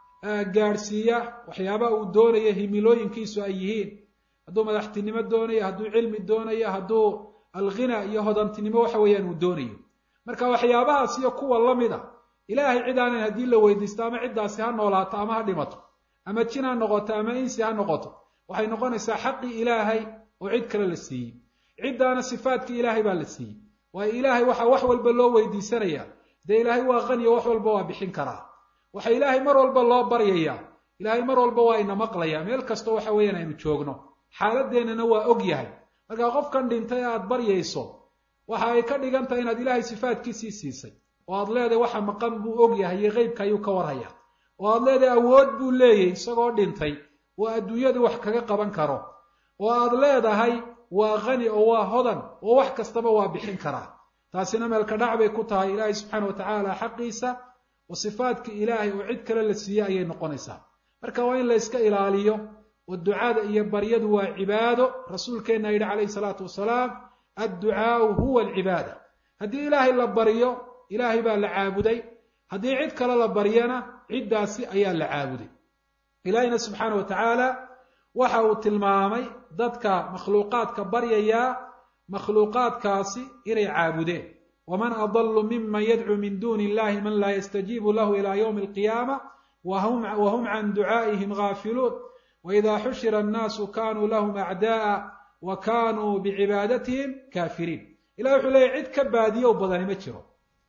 gaadhsiiya waxyaabaha uu doonaya himilooyinkiisu ay yihiin hadduu madaxtinimo doonayo hadduu cilmi doonayo hadduu alghina iyo hodantinimo waxa weeyaan uu doonayo marka waxyaabahaas iyo kuwa lamid a ilaahay cid aanan haddii la weydiisto ama ciddaasi ha noolaato ama ha dhimato ama jin ha noqoto ama insi ha noqoto waxay noqonaysaa xaqii ilaahay oo cid kale la siiyey ciddaana sifaadkii ilaahay baa la siiyey waayo ilaahay waxaa wax walba loo weydiisanayaa dee ilaahay waa qaniyo wax walba waa bixin karaa waxa ilaahay mar walba loo baryayaa ilaahay mar walba waa ina maqlayaa meel kastoo waxa weeyaan aynu joogno xaaladeennana waa og yahay markaa qofkan dhintay aad baryayso waxa ay ka dhigan tahay inaad ilaahay sifaadkiisii siisay oo aad leedahay waxa maqan buu og yahay iyo qeybka ayuu ka warhayaa oo aad leedahay awood buu leeyahy isagoo dhintay oo adduunyadii wax kaga qaban karo oo aad leedahay waa qani oo waa hodan oo wax kastaba waa bixin karaa taasina meelka dhac bay ku tahay ilaahay subxaana wa tacaala xaqiisa oo sifaadkii ilaahay oo cid kale la siiyey ayay noqonaysaa marka waa in la yska ilaaliyo oo ducada iyo baryadu waa cibaado rasuulkeenna yidhi calayhi salaatu wasalaam adducaau huwa alcibaada haddii ilaahay la baryo ilaahay baa la caabuday haddii cid kale la baryana ciddaasi ayaa la caabuday ilaahayna subxaana wa tacaala waxa uu tilmaamay dadka makhluuqaadka baryayaa makhluuqaadkaasi inay caabudeen waman adallu miman yadcuu min duuni illahi man laa yastajiibu lahu ila ywmi alqiyaama wahum can ducaa'ihim gaafiluun waida xushira annaasu kanuu lahum acda'a wa kanuu bicibaadatihim kaafiriin ilahi wuxuu leeyahy cid ka baadiyow badani ma jiro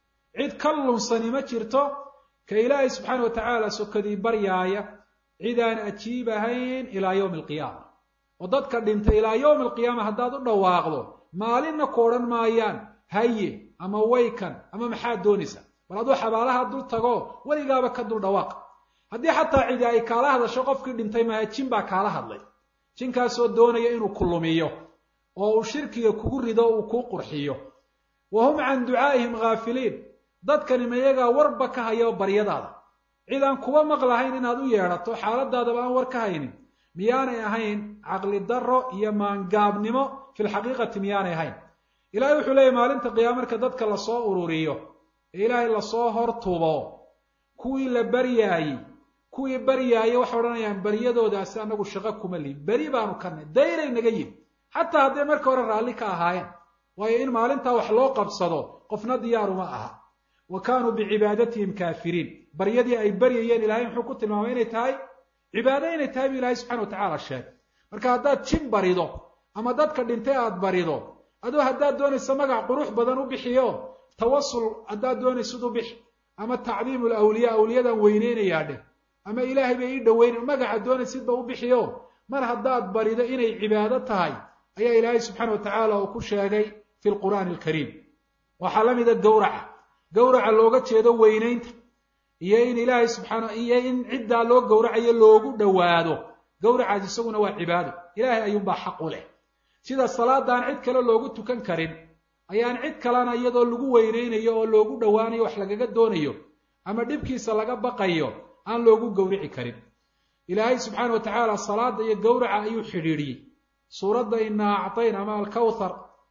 cid ka lunsani ma jirto ka ilaahay subxaana wa tacaala sokadii baryaaya cid aan ajiib ahayn ilaa yowmi alqiyaama oo dadka dhintay ilaa yowmi alqiyaama haddaad u dhawaaqdo maalinna ku odhan maayaan haye ama waykan ama maxaad doonaysa bal aduu xabaalaha dul tago weligaaba ka dul dhawaaq haddii xataa cidi ay kaala hadasho qofkii dhintay maaha jin baa kaala hadlay jinkaasoo doonaya inuu ku lumiyo oo uu shirkiga kugu rido uu kuu qurxiyo wa hum can ducaa'ihim ghaafiliin dadkani mayagaa warba ka haya baryadaada cid aan kuba maqlahayn inaad u yeedhato xaaladaadaba aan war ka haynin miyaanay ahayn caqli darro iyo maangaabnimo fi lxaqiiqati miyaanay ahayn ilahay wuxuu leeyahy maalinta qiyaama marka dadka lasoo ururiyo ee ilaahay lasoo hortubo kuwii la baryaayey kuwii baryaayey waxay odhanayaan baryadoodaasi anagu shaqo kuma lihin beri baanu karnay dayray naga yihin xataa hadday marka hore raalli ka ahaayeen waayo in maalintaa wax loo qabsado qofna diyaaruma aha wa kaanuu bicibaadatihim kaafiriin baryadii ay baryayeen ilahay muxuu ku tilmaamay inay tahay cibaado inay tahay bu ilahay subxana wa tacaala sheegay marka haddaad jin barido ama dadka dhintay aad barido adoo haddaad doonayso magac qurux badan u bixiyo tawasul haddaad doonaysid u bixi ama tacdiimu lawliyaa awliyadan weyneynayaa dheh ama ilaahay bay ii dhoweyn magaca doonaysidba u bixiyo mar haddaad barido inay cibaado tahay ayaa ilaahay subxaana wa tacaala uu ku sheegay fi lqur'aani alkariim waxaa la mida gowraca gowraca looga jeedo weynaynta iyo in ilaahay subxaana iyo in ciddaa loo gowracayo loogu dhowaado gowracaas isaguna waa cibaado ilaahay ayuunbaa xaq u leh sida salaadaan cid kale loogu tukan karin ayaan cid kalena iyadoo lagu weyneynayo oo loogu dhowaanayo wax lagaga doonayo ama dhibkiisa laga baqayo aan loogu gowrici karin ilaahay subxaana wa tacaala salaada iyo gowraca ayuu xidhiidhiyey suuradda inaa actayna ama alkawthar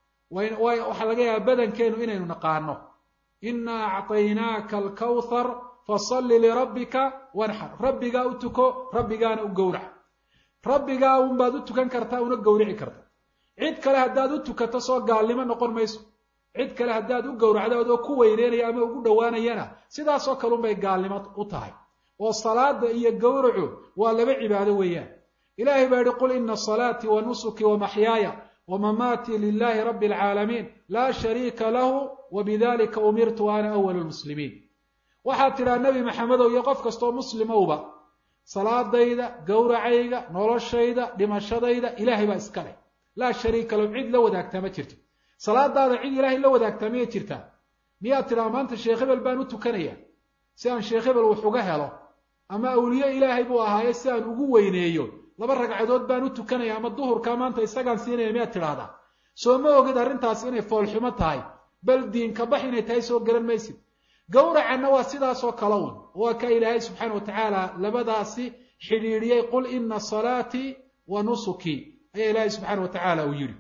waxaa laga yaaba badankeenu inaynu naqaano inaa acطaynaaka alkawthar fasalli lirabbika wanxar rabbigaa u tuko rabbigaana u gowrac rabbigaa unbaad u tukan kartaa una gowrici karta cid kale haddaad u tukato soo gaalnimo noqon mayso cid kale haddaad u gowracdo adoo ku weyneynaya ama ugu dhowaanayana sidaasoo kale unbay gaalnimo u tahay oo salaada iyo gowracu waa laba cibaado weeyaan ilahay baa yihi qul ina salaatii wa nusuki wa maxyaaya wamamaatii lilahi rabbi alcaalamiin laa shariika lahu wa bidalika umirtu ana awalu lmuslimiin waxaad tidhaha nebi maxamedow iyo qof kastoo muslimowba salaadayda gowracayga noloshayda dhimashadayda ilaahay baa iska leh laa shariika lahu cid la wadaagtaa ma jirto salaadaada cid ilaahay la wadaagtaa miyay jirtaa miyaad tidhaha maanta sheekh hebel baan u tukanaya si aan sheekh hebel wax uga helo ama awliye ilaahay buu ahaaye si aan ugu weyneeyo laba ragcadood baan u tukanaya ama duhurkaa maanta isagaan siinaya miyaad tidhaahdaa soo ma ogid arrintaas inay foolxumo tahay bal diinka bax inay tahay soo garan maysid gowracanna waa sidaasoo kale un waa ka ilaahay subxaana wa tacaala labadaasi xidhiidhiyey qul ina salaatii wa nusukii ayaa ilaahay subxaana wa tacaala uu yidhi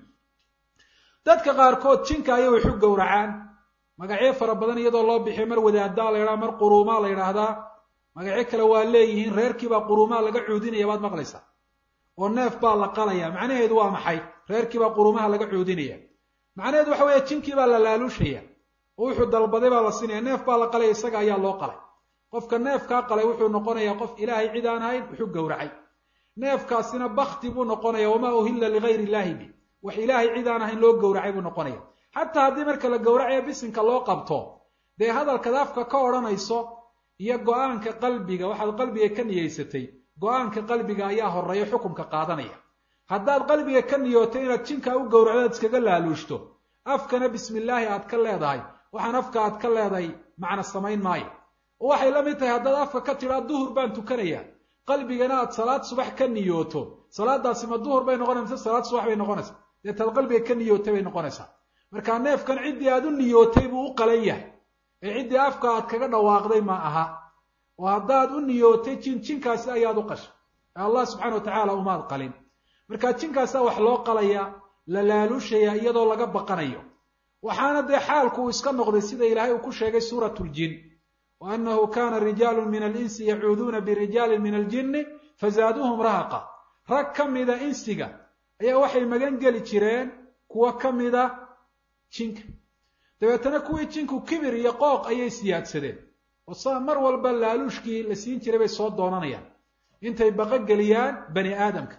dadka qaarkood jinka ayay waxu gowracaan magacyo fara badan iyadoo loo bixiyo mar wadaadaa la ydhaha mar quruumaa la yidhaahdaa magacyo kale waa leeyihiin reerkiibaa quruumaa laga cuudinaya baad maqlaysaa oo neef baa la qalaya macnaheedu waa maxay reerkiibaa quruumaha laga cuudinaya macnaheedu waxa weeye jinkii baa la laaluushaya oo wuxuu dalbaday baa la siinaya neef baa la qalaya isaga ayaa loo qalay qofka neefkaa qalay wuxuu noqonayaa qof ilaahay cid aan ahayn wuxuu gowracay neefkaasina bakti buu noqonaya wamaa uhilla ligayr illahi bi wax ilaahay cid aan ahayn loo gowracay buu noqonaya xataa haddii marka la gowracayo bisinka loo qabto dee hadalkaad afka ka odhanayso iyo go-aanka qalbiga waxaad qalbiga ka niyeysatay go-aanka qalbiga ayaa horeeya xukunka qaadanaya haddaad qalbiga ka niyootay inaad jinkaa u gowracdo aad iskaga laaluushto afkana bismillaahi aad ka leedahay waxaan afka aad ka leedahay macna samayn maayo oo waxay la mid tahay haddaad afka ka tidhaa duhur baan tukanaya qalbigana aad salaad subax ka niyooto salaadaasi ma duhur bay noqonaysa mise salaad subax bay noqonaysaa deetaad qalbiga ka niyootay bay noqonaysaa markaa neefkan ciddii aad u niyootay buu u qalan yahay ee ciddii afka aad kaga dhawaaqday ma aha oo haddaad u niyootay jin jinkaasi ayaad u qashay ee allah subxana wa tacaala umaad qalin markaa jinkaasaa wax loo qalaya la laaluushaya iyadoo laga baqanayo waxaana dee xaalku uu iska noqday sida ilaahay uu ku sheegay suurat ljin wa annahu kana rijaalu min alinsi yacuuduuna birijaalin min aljinni fazaaduuhum rahaqa rag ka mida insiga ayaa waxay magan geli jireen kuwo ka mida jinka dabeetana kuwii jinku kibir iyo qooq ayay siyaadsadeen oo saa mar walba laaluushkii la siin jiray bay soo doonanayaan intay baqogeliyaan bani aadamka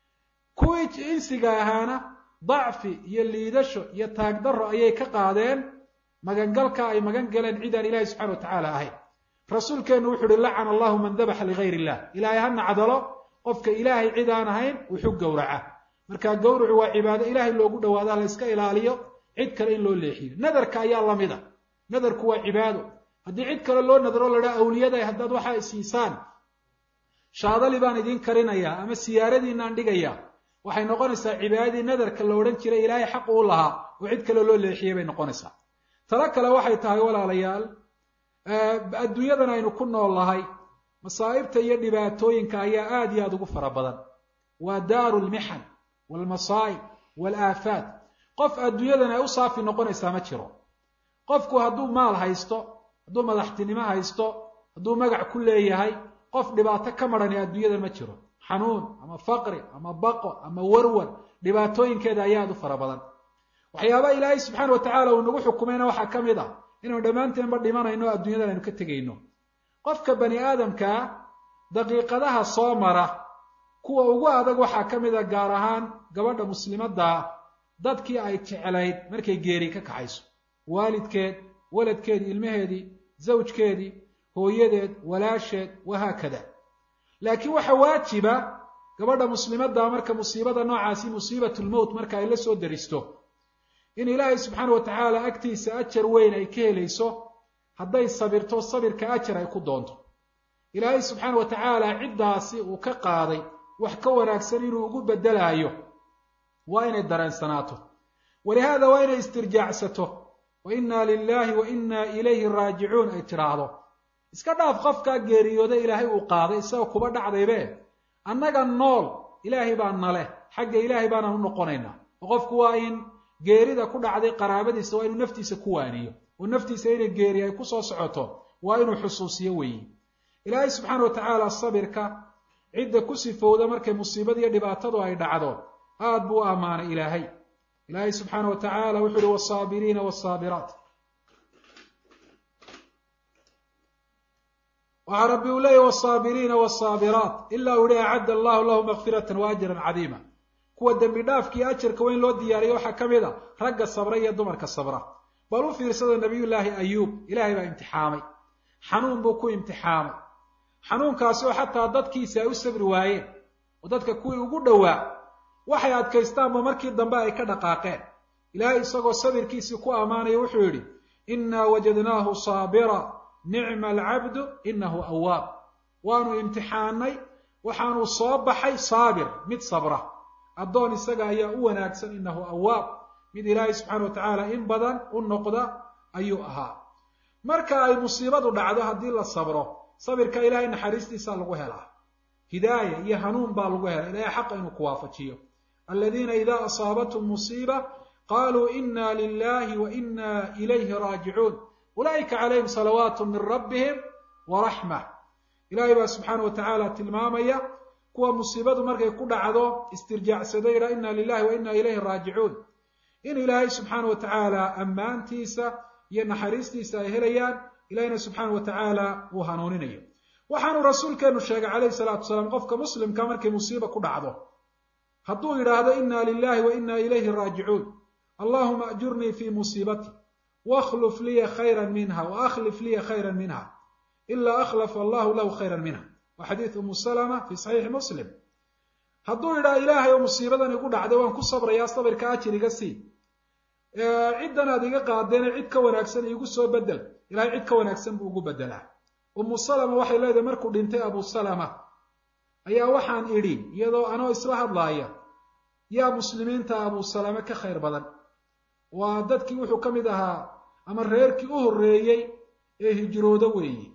kuwii insiga ahaana dacfi iyo liidasho iyo taagdarro ayay ka qaadeen magangalka ay magan galeen cid aan ilaahay subxana wa tacaala ahayn rasuulkeennu wuxu uhi lacana allahu man dabaxa ligayr illah ilaahay ha nacdalo qofka ilaahay cid aan ahayn wuxuu gowraca markaa gowracu waa cibaado ilaahay loogu dhawaado la iska ilaaliyo cid kale in loo leexiyo nadarka ayaa lamida nadarku waa cibaado haddii cid kale loo nadaro la dhaa awliyaday haddaad waxaa isiisaan shaadali baan idiin karinayaa ama siyaaradiinaan dhigayaa waxay noqonaysaa cibaadadii nadarka la odhan jiray ilaahay xaq uu lahaa oo cid kale loo leexiyey bay noqonaysaa talo kale waxay tahay walaalayaal adduunyadan aynu ku nool nahay masaa'ibta iyo dhibaatooyinka ayaa aada iyo aada ugu fara badan waa daaru lmixan waalmasaa'ib waalaafaat qof adduunyadan ay u saafi noqonaysaa ma jiro qofku hadduu maal haysto hadduu madaxtinimo haysto hadduu magac ku leeyahay qof dhibaato ka marhani adduunyadan ma jiro xanuun ama faqri ama baqo ama warwar dhibaatooyinkeeda ayaa aada u fara badan waxyaabaha ilaahay subxaana wa tacaala uu nagu xukumayna waxaa ka mid ah inaynu dhammaanteenba dhimanayno adduunyadan aynu ka tegayno qofka bani aadamkaa daqiiqadaha soo mara kuwa ugu adag waxaa ka mid a gaar ahaan gabadha muslimaddaa dadkii ay jeclayd markay geeri ka kaxayso waalidkeed waladkeedii ilmaheedii zawjkeedii hooyadeed walaasheed wahaakada laakiin waxa waajiba gabadha muslimaddaa marka musiibada noocaasi musiibatulmowt marka ay la soo daristo in ilaahay subxaana wa tacaala agtiisa ajar weyn ay ka helayso hadday sabirto sabirka ajar ay ku doonto ilaahay subxaana wa tacaala ciddaasi uu ka qaaday wax ka wanaagsan inuu ugu beddelaayo waa inay dareensanaato walihaada waa inay istirjaacsato wa innaa lilaahi wa innaa ilayhi raajicuun ay tidhaahdo iska dhaaf qofkaa geeriyooda ilaahay uu qaaday isagoo kuba dhacdaybe annaga nool ilaahay baa naleh xagga ilaahay baanaan u noqonaynaa oo qofku waa in geerida ku dhacday qaraabadiisa waa inuu naftiisa ku waaniyo oo naftiisa inay geeri ay ku soo socoto waa inuu xusuusiyo weeye ilaahay subxaana wa tacaala sabirka cidda ku sifowda markay musiibadiiyo dhibaatadu ay dhacdo aad buu u ammaanay ilaahay ilaahay subxaana wa tacaala wuxu uhi wasaabiriina wasaabiraat waxaa rabbi uu leeyahy wasaabiriina wasaabiraat ilaa uu yihi acadda allahu lahu makfiratan wa ajran cadiima kuwa dembi dhaafkiiyo ajarka weyn loo diyaariyo waxaa ka mid a ragga sabra iyo dumarka sabra bal u fiirsada nabiyullaahi ayuub ilaahay baa imtixaamay xanuun buu ku imtixaamay xanuunkaasi oo xataa dadkiisi ay u sabri waayeen oo dadka kuwii ugu dhowaa waxay adkaystaanba markii dambe ay ka dhaqaaqeen ilaahay isagoo sabirkiisii ku ammaanaya wuxuu yidhi innaa wajadnaahu saabira nicma alcabdu inahu awaab waanu imtixaanay waxaanu soo baxay saabir mid sabra addoon isaga ayaa u wanaagsan inahu awaab mid ilaahay subxaana wa tacaala in badan u noqda ayuu ahaa marka ay musiibadu dhacdo haddii la sabro sabirka ilaahay naxariistiisa lagu helaa hidaaya iyo hanuun baa lagu helay ilahay xaqa inuu ku waafajiyo aladiina ida asaabathum musiiba qaluu ina lilahi wa ina ilayhi raajicuun ulaa'ika calayhim salawaatu min rabbihim waraxma ilahay baa subxaana wa tacaala tilmaamaya kuwa musiibadu markay ku dhacdo istirjaacsado yidhaa ina lilahi wa ina ilayhi raajicuun in ilaahay subxaana wa tacaala ammaantiisa iyo naxariistiisa ay helayaan ilahina subxaana wa tacaala uu hanuuninayo waxaanu rasuulkeenu sheegay calayhi salaatu wasalaam qofka muslimka markay musiiba ku dhacdo hadduu yidhaahdo ina lilahi wa ina ilayhi raajicuun allahuma ajurnii fi musiibati wakhluf liya khayra minha wa akhlif liya khayra minha ila akhlafa allahu lahu khayra minha wa xadiid umu salama fi saxiixi muslim hadduu yidhaha ilaahay oo musiibadan igu dhacday waan ku sabrayaa sabirka ajir iga sii ciddan aad iga qaadeene cid ka wanaagsan iigu soo bedel ilahay cid ka wanaagsan buu ugu bedelaa umu salama waxay leedahay markuu dhintay abu salama ayaa waxaan idhi iyadoo anoo isla hadlaaya yaa muslimiinta abu salame ka khayr badan waa dadkii wuxuu ka mid ahaa ama reerkii u horreeyey ee hijroodo weeye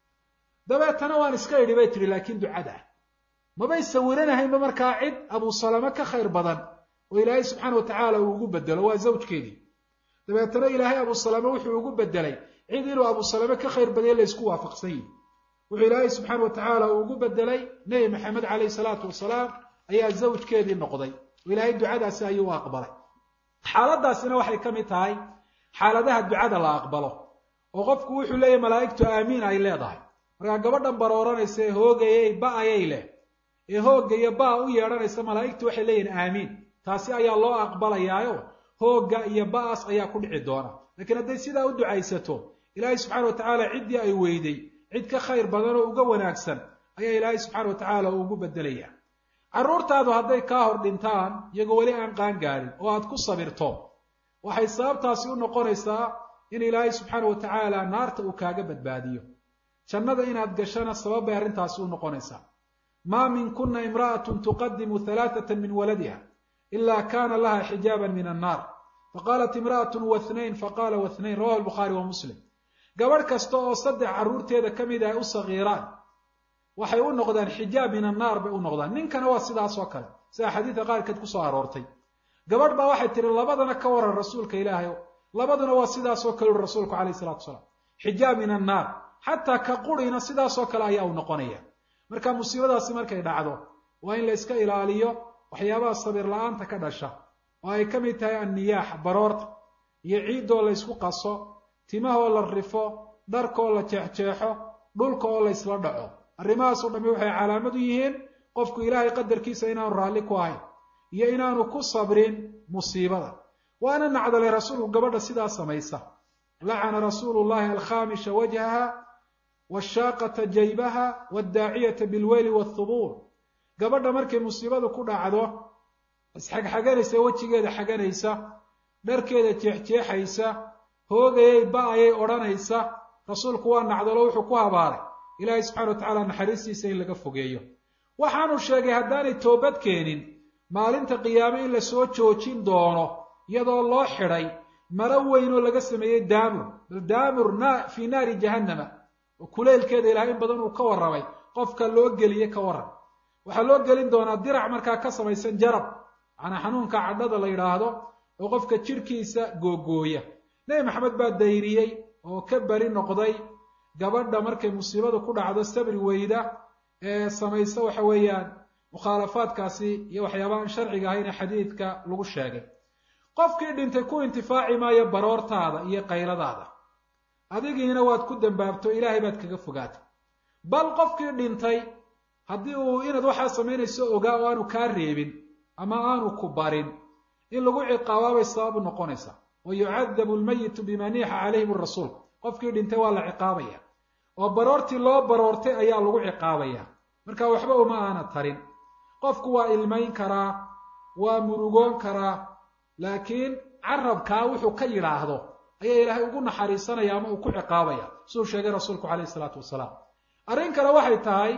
dabeetana waan iska idhi bay tidhi laakiin ducada mabay sawiranahaynba markaa cid abu salame ka khayr badan oo ilaahay subxaana wa tacaala uu ugu bedelo waa zawjkeedii dabeetana ilaahay abu salame wuxuu ugu bedelay cid inuu abu salame ka khayr badaya laysku waafaqsan yihi wuxuu ilaahay subxaana wa tacaala uu ugu bedelay nebi maxamed caleyhi salaatu wasalaam ayaa zawjkeedii noqday oo ilaahay ducadaasi ayuu u aqbalay xaaladaasina waxay ka mid tahay xaaladaha ducada la aqbalo oo qofku wuxuu leeyahy malaa'igtu aamiin ay leedahay markaa gabadhan barooranaysa ee hoogayay ba-ayay leh ee hoogga iyo ba u yeedhanaysa malaa'igtu waxay leeyihin aamiin taasi ayaa loo aqbalayaayo hoogga iyo ba-as ayaa ku dhici doona laakiin hadday sidaa u ducaysato ilaahay subxana wa tacaala ciddii ay weyday cid ka khayr badan oo uga wanaagsan ayaa ilaahay subxaana wa tacaala uu ugu bedelaya carruurtaadu hadday kaa hor dhintaan iyagoo weli aan qaan gaadhin oo aad ku sabirto waxay sababtaasi u noqonaysaa in ilaahay subxaana wa tacaala naarta uu kaaga badbaadiyo jannada inaad gashana sabab bay arrintaasi u noqonaysaa maa min kuna imra'atun tuqadimu halaathatan min waladiha ila kana laha xijaaban min annaar faqaalat imra'atun wathnayn faqala wathnayn rawahu albukhaari wa muslim gabadh kasta oo saddex carruurteeda ka mid ah u sagiiraan waxay u noqdaan xijaab min annaar bay u noqdaan ninkana waa sidaas oo kale sida xadiidka qaarkeed kusoo aroortay gabadh baa waxay tihi labadana ka waran rasuulka ilaahay labaduna waa sidaas oo kale uri rasuulku calayhi salatu wasalaam xijaab min annaar xataa ka qurina sidaasoo kale ayaa u noqonaya marka musiibadaasi markay dhacdo waa in la iska ilaaliyo waxyaabaha sabir la-aanta ka dhasha oo ay ka mid tahay anniyaax baroorta iyo ciiddoo la ysku qaso timahoo la rifo dharkaoo la jeexjeexo dhulka oo la ysla dhaco arrimahaasoo dhamme waxay calaamad u yihiin qofku ilaahay qadarkiisa inaanu raalli ku ahayn iyo inaanu ku sabrin musiibada waana nacdalay rasuulku gabadha sidaa samaysa lacana rasuulu llahi alkhamisha wajhaha washaaqata jaybaha wadaaciyata bilweyli wthubuur gabadha markay musiibadu ku dhacdo isxagxaganaysa wejigeeda xaganaysa dharkeeda jeexjeexaysa hoogayay ba-ayay odhanaysa rasuulku waa nacdalo wuxuu ku habaaray ilaahay subxana wa tacaala naxariistiisa in laga fogeeyo waxaanu sheegay haddaanay toobad keenin maalinta qiyaame in la soo joojin doono iyadoo loo xidhay maro weyn oo laga sameeyey daamur bal daamur na fii naari jahannama oo kuleylkeeda ilahay in badan uu ka warramay qofka loo geliye ka warran waxaa loo gelin doonaa dirac markaa ka samaysan jarab macnaa xanuunka cadhada la yidhaahdo oo qofka jidhkiisa googooya nebi maxamed baa dayriyey oo ka beri noqday gabadha markay musiibadu ku dhacdo sabri weyda ee samaysa waxa weeyaan mukhaalafaadkaasi iyo waxyaabahaan sharciga ahayn ee xadiidka lagu sheegay qofkii dhintay ku intifaaci maayo baroortaada iyo qayladaada adigiina waad ku dambaabto ilaahay baad kaga fogaatay bal qofkii dhintay haddii uu inaad waxaa samaynayso ogaa oo aanu kaa reebin ama aanu ku barin in lagu ciqaabaabay sabab u noqonaysaa wa yucadabu lmayitu bima niixa calayhim rasuul qofkii dhintay waa la ciqaabaya oo baroortii loo baroortay ayaa lagu ciqaabaya marka waxba uma aana tarin qofku waa ilmayn karaa waa murugoon karaa laakiin carabkaa wuxuu ka yidhaahdo ayaa ilaahay ugu naxariisanaya ama uu ku ciqaabaya siduu sheegay rasuulku calayhi isalaatu wasalaam arrin kale waxay tahay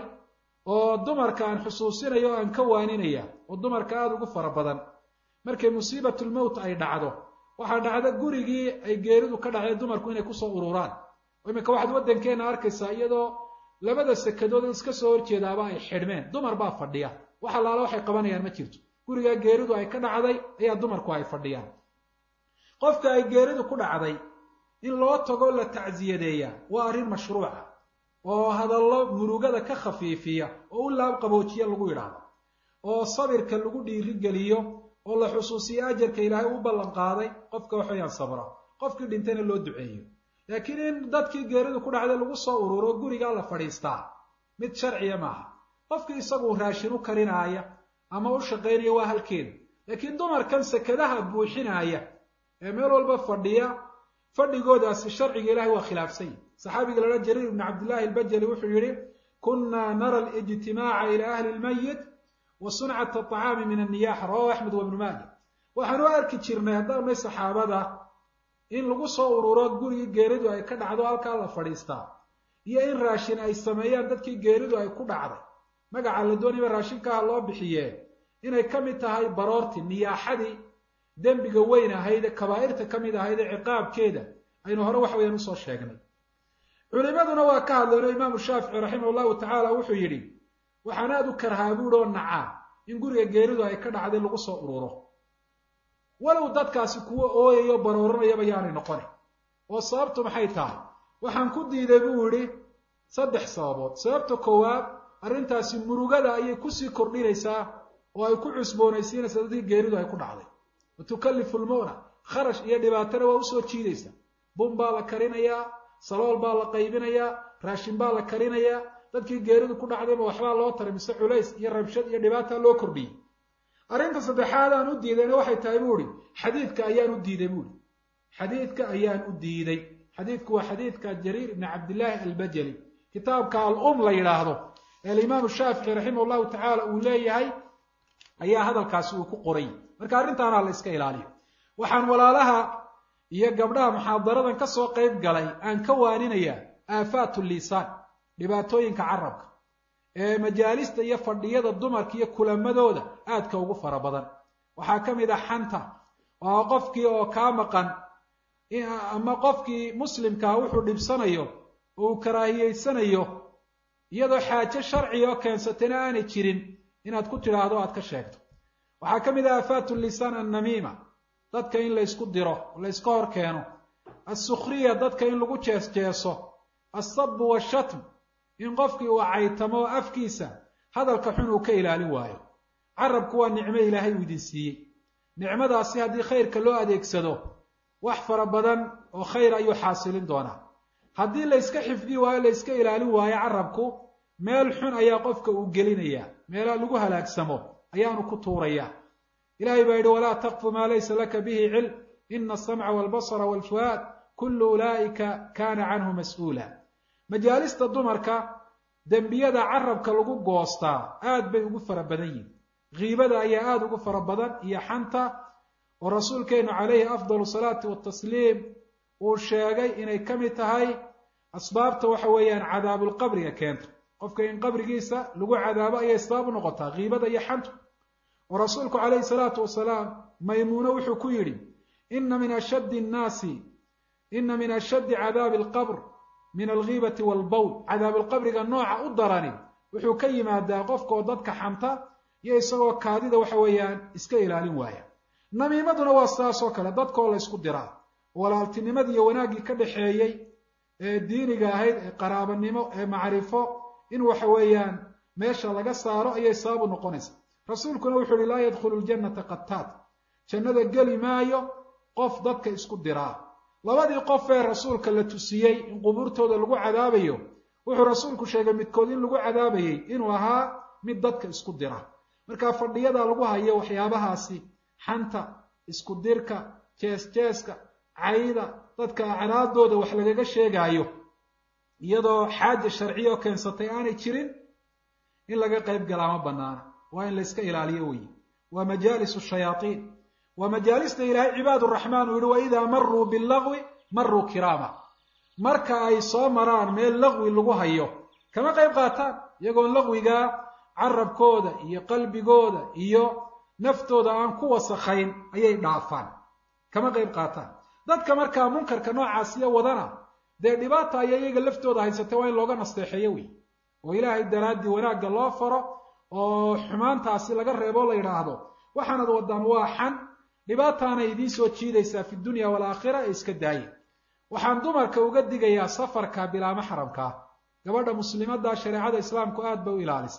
oo dumarka aan xusuusinaya oo aan ka waaninaya oo dumarka aada ugu fara badan markay musiibatulmowt ay dhacdo waxaa dhacda gurigii ay geeridu ka dhacday dumarku inay kusoo ururaan oo iminka waxaad waddankeenna arkaysaa iyadoo labada sekadood iska soo horjeedaaba ay xidhmeen dumar baa fadhiya wax allaala waxay qabanayaan ma jirto gurigaa geeridu ay ka dhacday ayaa dumarku ay fadhiyaan qofka ay geeridu ku dhacday in loo tago la tacsiyadeeya waa arrin mashruuca oo hadallo murugada ka khafiifiya oo u laab qaboojiya lagu yidhaahdo oo sabirka lagu dhiirigeliyo oo la xusuusiyo ajarka ilaahay u ballan qaaday qofka waxweyaan sabra qofkii dhintayna loo duceeyo laakiin in dadkii geeridu ku dhacday lagu soo ururo gurigaa la fadhiistaa mid sharciya maaha qofkii isagu raashin u karinaaya ama u shaqaynaya waa halkeeda laakiin dumarkan sekadaha buuxinaaya ee meel walba fadhiya fadhigoodaasi sharciga ilahay waa khilaafsan yahi saxaabiga la odhan jariir ibnu cabdillahi albajali wuxuu yihi kunna nara alijtimaaca ila ahli lmayit wa suncata aطacaami min anniyaxa rawahu axmed wa ibnu maaja waxaan u arki jirnay haddaanay saxaabada in lagu soo ururo gurigii geeridu ay ka dhacdo halkaa la fadhiistaa iyo in raashin ay sameeyaan dadkii geeridu ay ku dhacday magaca la doonayba raashinkaha loo bixiyee inay ka mid tahay baroorti niyaaxadii dembiga weyn ahayd ee kabaa'irta ka mid ahayd ee ciqaabkeeda aynu hore wax weyaan usoo sheegnay culimaduna waa ka hadleen oo imaamu shaafici raximah llahu tacaala wuxuu yidhi waxaan aada u karhaa buuhi oo nacaa in guriga geeridu ay ka dhacday lagu soo ururo walow dadkaasi kuwo ooyayo barooranayaba yaanay noqonin oo sababtu maxay tahay waxaan ku diiday buu yidhi saddex sababood sababta koowaad arrintaasi murugada ayay kusii kordhinaysaa oo ay ku cusboonaysiinaysaa dadkii geeridu ay ku dhacday wa tukallifu lmu'na kharash iyo dhibaatana waa usoo jiidaysaa bun baa la karinayaa salool baa la qaybinayaa raashin baa la karinayaa dadkii geeridu ku dhacdayba waxbaa loo taray mise culays iyo rabshad iyo dhibaata loo kordhiyey arrinta saddexaad aan u diidayna waxay tahay buu ihi xadiidka ayaan u diiday buuhi xadiidka ayaan u diiday xadiidku waa xadiidka jariir ibni cabdillaahi albajali kitaabka al-um la yidhaahdo ee alimaamu shaafici raximah llahu tacaala uu leeyahay ayaa hadalkaasi uu ku qoray marka arrintaana la iska ilaaliyo waxaan walaalaha iyo gabdhaha muxaadaradan ka soo qayb galay aan ka waaninayaa aafaatu lisaan dhibaatooyinka carabka ee majaalista iyo fadhiyada dumarka iyo kulamadooda aadka ugu fara badan waxaa ka mid ah xanta oo qofkii oo kaa maqan ama qofkii muslimkaa wuxuu dhibsanayo oo uu karaahiyeysanayo iyadoo xaajo sharciga oo keensatayna aanay jirin inaad ku tidhaahdo aad ka sheegto waxaa ka mid ah aafaatu lisaan annamiima dadka in laysku diro layska hor keeno assukhriya dadka in lagu jees jeeso assabu washatm in qofkii uu caytamo oo afkiisa hadalka xun uu ka ilaalin waayo carabku waa nicmo ilaahay uu idin siiyey nicmadaasi haddii khayrka loo adeegsado wax fara badan oo khayr ayuu xaasilin doonaa haddii layska xifdi waayo layska ilaalin waayo carabku meel xun ayaa qofka uu gelinayaa meelaa lagu halaagsamo ayaanu ku tuurayaa ilahay baa yidhi walaa taqfu maa laysa laka bihi cilm ina asamca walbasara walfuaad kullu ulaa'ika kaana canhu mas-uula majaalista dumarka dembiyada carabka lagu goostaa aad bay ugu fara badan yihin kiibada ayaa aada ugu fara badan iyo xanta oo rasuulkeenu calayhi afdalu salaati watasliim uu sheegay inay ka mid tahay asbaabta waxa weeyaan cadaabulqabriga keenta qofka in qabrigiisa lagu cadaabo ayay asbaab u noqotaa kiibada iyo xantu oo rasuulku calayhi salaatu wasalaam maymuune wuxuu ku yidhi ina min ashaddi nnaasi ina min ashaddi cadaabi alqabr min algiibati walbowl cadaabulqabriga nooca u darani wuxuu ka yimaadaa qofka oo dadka xanta iyo isagoo kaadida waxa weeyaan iska ilaalin waaya namiimaduna waa sidaas oo kale dadkoo la ysku diraa walaaltinimadii iyo wanaaggii ka dhaxeeyey ee diiniga ahayd ee qaraabanimo ee macrifo in waxa weeyaan meesha laga saaro ayay sababu noqonaysa rasuulkuna wuxuu uhi laa yadkhulu ljannata qataad jannada geli maayo qof dadka isku diraa labadii qof ee rasuulka la tusiyey in qubuurtooda lagu cadaabayo wuxuu rasuulku sheegay midkood in lagu cadaabayey inuu ahaa mid dadka isku dira marka fadhiyada lagu hayo waxyaabahaasi xanta isku dirka jees jeeska cayda dadka acraadooda wax lagaga sheegaayo iyadoo xaaja sharciya oo keensatay aanay jirin in laga qayb galaa ma banaana waa in layska ilaaliyo weyi waa majaalis shayaaiin waa majaalista ilaahay cibaad raxmaan uu yihi waidaa maruu bilagwi maruu kiraama marka ay soo maraan meel lagwi lagu hayo kama qayb qaataan iyagoon lagwigaa carabkooda iyo qalbigooda iyo naftooda aan ku wasakhayn ayay dhaafaan kama qayb qaataan dadka markaa munkarka noocaasiyo wadana dee dhibaata aya iyaga laftooda haysatay waa in looga nasteexeeyo wey oo ilaahay daraaddii wanaagga loo faro oo xumaantaasi laga reebo la yidhaahdo waxaanad wadaan waa xan dhibaataanay idiin soo jiidaysaa fi dunya waalaakhira ee iska daaya waxaan dumarka uga digayaa safarka bilaa maxramkaa gabadha muslimadda shareecada islaamku aad bay u ilaalisa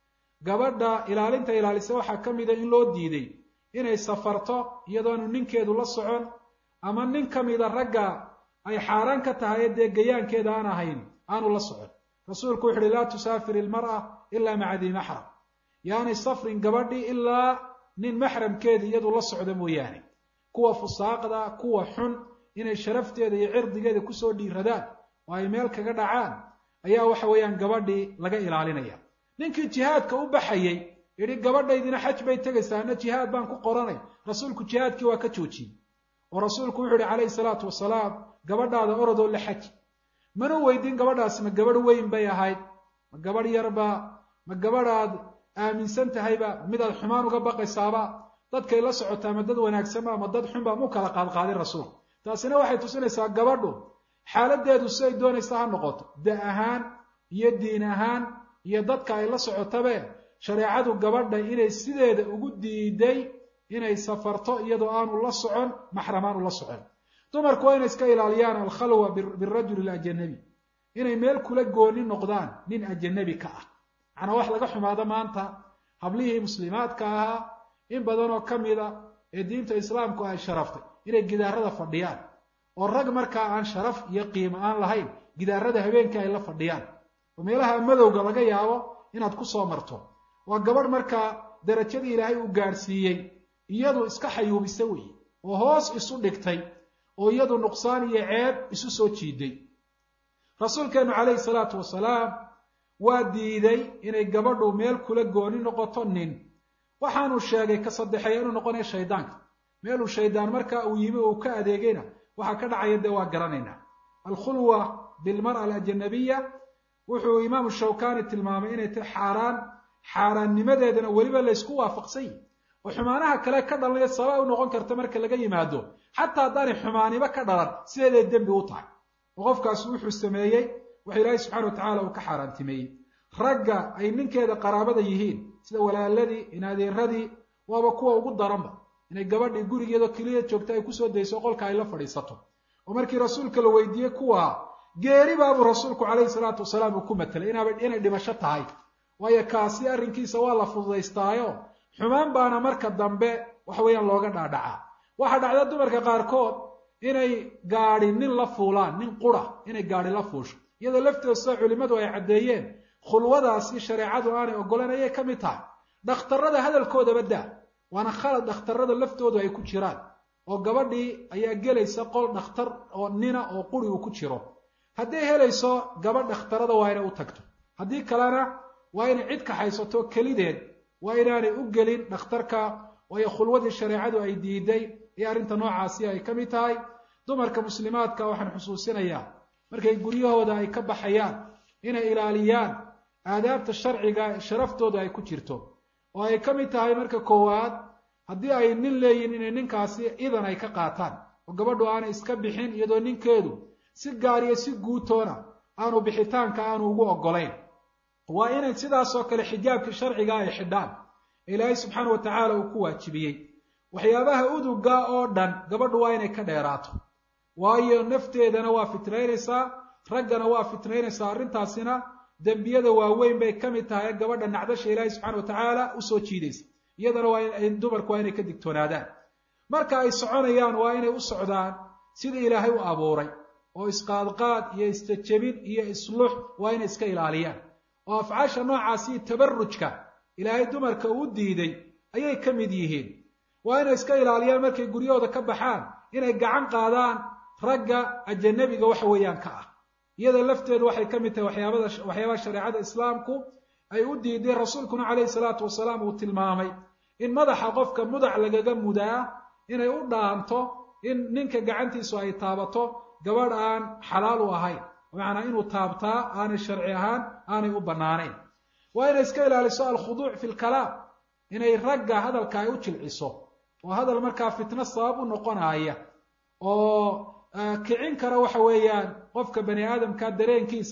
gabadha ilaalinta ilaalisa waxaa ka mida in loo diiday inay safarto iyadoonu ninkeedu la socon ama nin ka mida ragga ay xaaraan ka tahay dee gayaankeeda aan ahayn aanu la socon rasuulku wuxu uhi laa tusaafir ilmar'a ilaa maca dii maxram yaanay safrin gabadhi ilaa nin maxramkeeda iyadu la socda mooyaane kuwa fusaaqda kuwa xun inay sharafteeda iyo cirdigeeda kusoo dhiiradaan oo ay meel kaga dhacaan ayaa waxa weeyaan gabadhii laga ilaalinaya ninkii jihaadka u baxayey yidhi gabadhaydina xaj bay tegaysaa ana jihaad baan ku qoranay rasuulku jihaadkii waa ka joojiyey oo rasuulku wuxu uhi calayhi salaatu wasalaam gabadhaada orodoo la xaji mana weydiin gabadhaasi ma gabadh weyn bay ahayd ma gabadh yarba ma gabadhaad aaminsan tahayba midaad xumaan uga baqaysaaba dadkay la socotaa ma dad wanaagsanba ama dad xunba mu kala qaadqaadin rasuulku taasina waxay tusinaysaa gabadhu xaaladeedu siday doonaysa ha noqoto da ahaan iyo diin ahaan iyo dadka ay la socotabe shareecadu gabadha inay sideeda ugu diiday inay safarto iyadoo aanu la socon maxram aanu la socon dumarku waa inay iska ilaaliyaan alkhalwa birajuli alajanabi inay meel kula gooni noqdaan nin ajanabi ka ah macnaa wax laga xumaado maanta hablihii muslimaadka ahaa in badan oo ka mida ee diinta islaamku ay sharaftay inay gidaarada fadhiyaan oo rag markaa aan sharaf iyo qiimo aan lahayn gidaarada habeenkii ay la fadhiyaan oo meelaha madowga laga yaabo inaad ku soo marto waa gabadh markaa darajadii ilaahay uu gaadhsiiyey iyadu iska xayuubisa weeye oo hoos isu dhigtay oo iyadu nuqsaan iyo ceeb isu soo jiiday rasuulkeenu calayhi salaatu wasalaam waa diiday inay gabadhu meel kula gooni noqoto nin waxaanu sheegay ka saddexeeya inuu noqonayo shaydaanka meeluu shaydaan markaa uu yimi uu ka adeegayna waxaa ka dhacaya dee waa garanaynaa alkhulwa bilmar'a alajanabiya wuxuu imaamu shawkani tilmaamay inay tahay xaaraan xaaraannimadeedana weliba laysku waafaqsan yihi oo xumaanaha kale ka dhalanaya sababa u noqon karta marka laga yimaado xataa haddaanay xumaaniba ka dhalan sideeday dembi u tahay oo qofkaasi wuxuu sameeyey waxa ilaahay subxana wa tacaala uu ka xaaraantimeeyey ragga ay ninkeeda qaraabada yihiin sida walaaladii inadeeradii waaba kuwa ugu daranba inay gabadhii gurigeedoo keliya joogta ay kusoo dayso qolka ay la fadhiisato oo markii rasuulka la weydiiyey kuwa geeri baabuu rasuulku calayhi salaatu wasalaam uu ku matelay inaaba inay dhimasho tahay waayo kaasi arrinkiisa waa la fududaystaayo xumaan baana marka dambe waxa weeyaan looga dhaadhacaa waxaa dhacda dumarka qaarkood inay gaadhi nin la fuulaan nin qura inay gaadhi la fuusho iyadoo lafteeda sida culimmadu ay caddeeyeen khulwadaasi shareecadu aanay ogolan ayay ka mid tahay dhakhtarrada hadalkoodaba daa waana khalad dhakhtarrada laftoodu ay ku jiraan oo gabadhii ayaa gelaysa qol dhakhtar oo nina oo quri uu ku jiro hadday helayso gabadh dhakhtarada waa inay u tagto haddii kalena waa inay cid kaxaysato kelideed waa inaanay u gelin dhakhtarka waayo khulwadii shareecadu ay diiday iyo arrinta noocaasi ay ka mid tahay dumarka muslimaadka waxaan xusuusinayaa markay guryahooda ay ka baxayaan inay ilaaliyaan aadaabta sharciga sharaftooda ay ku jirto oo ay ka mid tahay marka koowaad haddii ay nin leeyihin inay ninkaasi idan ay ka qaataan oo gabadhu aanay iska bixin iyadoo ninkeedu si gaar iyo si guutoona aanu bixitaanka aanu ugu oggolayn waa inay sidaasoo kale xijaabkii sharciga ay xidhaan ilaahay subxaana wa tacaala uu ku waajibiyey waxyaabaha uduga oo dhan gabadhu waa inay ka dheeraato waayo nafteedana waa fitnaynaysaa raggana waa fitnaynaysaa arrintaasina dembiyada waaweyn bay ka mid tahay gabadha nacdasha ilaahay subxana wa tacaala usoo jiidaysa iyadana waa dumarku waa inay ka digtoonaadaan marka ay soconayaan waa inay u socdaan sidii ilaahay u abuuray oo isqaadqaad iyo istajabin iyo islux waa inay iska ilaaliyaan oo afcaasha noocaasi tabarrujka ilaahay dumarka uu diiday ayay ka mid yihiin waa inay iska ilaaliyaan markay guryahooda ka baxaan inay gacan qaadaan ragga ajanabiga waxa weeyaan ka ah iyada lafteedu waxay ka mid tahay waxyaabada waxyaabaha shareecada islaamku ay u diiday rasuulkuna calayhi salaatu wasalaam uu tilmaamay in madaxa qofka mudac lagaga mudaa inay u dhaanto in ninka gacantiisu ay taabato gabadh aan xalaal u ahayn bimacnaa inuu taabtaa aanay sharci ahaan aanay u bannaanayn waa inay iska ilaaliso alkhuduuc fi lkalaam inay ragga hadalka ay u jilciso oo hadal markaa fitno sabab u noqonaya oo kicin kara waxa weeyaan qofka bani aadamka dareenkiisa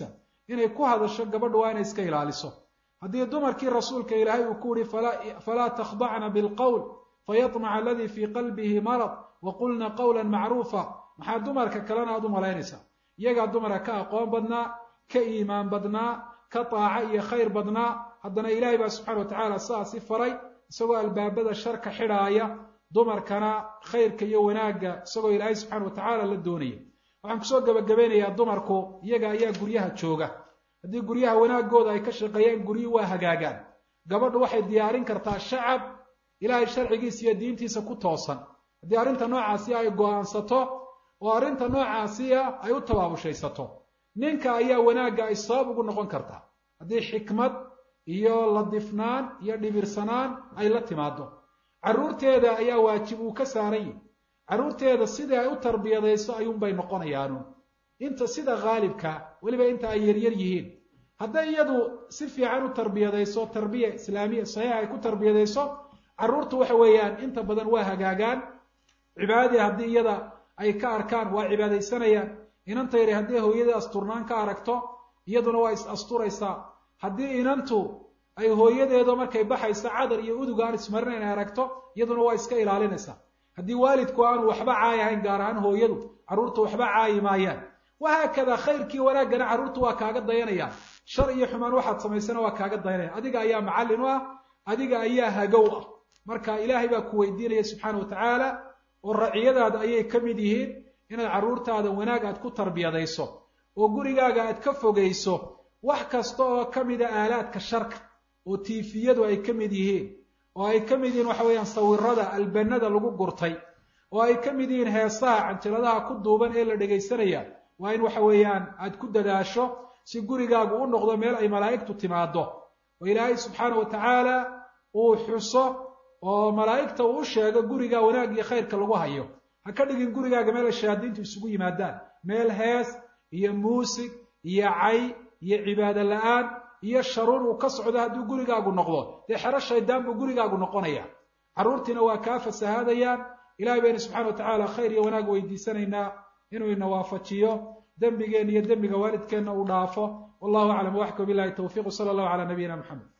inay ku hadasho gabadhu waa inay iska ilaaliso haddii dumarkii rasuulka ilaahay uu ku yihi falaa takhdacna bilqowl fayamaca aladii fii qalbihi marad waqulna qawla macruufa maxaa dumarka kalena aad u malaynaysaa iyagaa dumarka ka aqoon badnaa ka iimaan badnaa ka taaca iyo khayr badnaa haddana ilaahay baa subxana watacaala sidaasi faray isagoo albaabada sharka xidhaaya dumarkana khayrka iyo wanaagga isagoo ilaahay subxana watacaala la doonaya waxaan kusoo gebagabeynayaa dumarku iyaga ayaa guryaha jooga haddii guryaha wanaagooda ay ka shaqeeyaan guryuhu waa hagaagaan gabadhu waxay diyaarin kartaa shacab ilaahay sharcigiisa iyo diintiisa ku toosan haddii arrinta noocaasi ay go-aansato oo arrinta noocaasiya ay u tabaabushaysato ninka ayaa wanaagga ay sabab ugu noqon kartaa haddii xikmad iyo ladifnaan iyo dhibirsanaan ay la timaado carruurteeda ayaa waajib uu ka saaran yihi carruurteeda sidii ay u tarbiyadayso ayuunbay noqonayaanu inta sida khaalibka weliba inta ay yaryar yihiin hadday iyadu si fiican u tarbiyadayso tarbiya islaamiya saxiixa ay ku tarbiyadayso carruurtu waxa weeyaan inta badan waa hagaagaan cibaadadii haddii iyada ay ka arkaan waa cibaadaysanayaan inanta yari haddii hooyadii asturnaan ka aragto iyaduna waa is asturaysaa haddii inantu ay hooyadeedo markay baxaysa cadar iyo udug aan ismarinayn ay aragto iyaduna waa iska ilaalinaysaa haddii waalidku aanu waxba caayi ahayn gaar ahaan hooyadu carruurtu waxba caayi maayaan wahaakada khayrkii wanaaggana carruurtu waa kaaga dayanayaan shar iyo xumaan waxaad samaysana waa kaaga dayanaya adiga ayaa macallin u ah adiga ayaa hagow ah marka ilaahay baa ku weydiinaya subxaana watacaala oo raciyadaada ayay ka mid yihiin inaad carruurtaada wanaag aad ku tarbiyadayso oo gurigaaga aad ka fogayso wax kasta oo ka mida aalaadka sharka oo tiifiyadu ay ka mid yihiin oo ay ka mid yihiin waxa weeyaan sawirada albanada lagu gurtay oo ay ka mid yihiin heesaha canjiladaha ku duuban ee la dhegaysanaya waa in waxa weeyaan aad ku dadaasho si gurigaagu u noqdo meel ay malaa'igtu timaado oo ilaahay subxaana wa tacaala uu xuso oo malaa'igta uu u sheego gurigaa wanaag iyo khayrka lagu hayo ha ka dhigin gurigaaga meel ay shayaadiintu isugu yimaadaan meel hees iyo muusig iyo cay iyo cibaado la-aan iyo sharuur uu ka socdo hadduu gurigaagu noqdo dee xero shaydaan buu gurigaagu noqonaya carruurtiina waa kaa fasahaadayaan ilahay baynu subxana wa tacaala khayr iyo wanaag weydiisanaynaa inuu ina waafajiyo dembigeenna iyo dembiga waalidkeenna uu dhaafo wallahu aclam waxka bilahi tawfiq sala allahu calaa nabiyina maxamed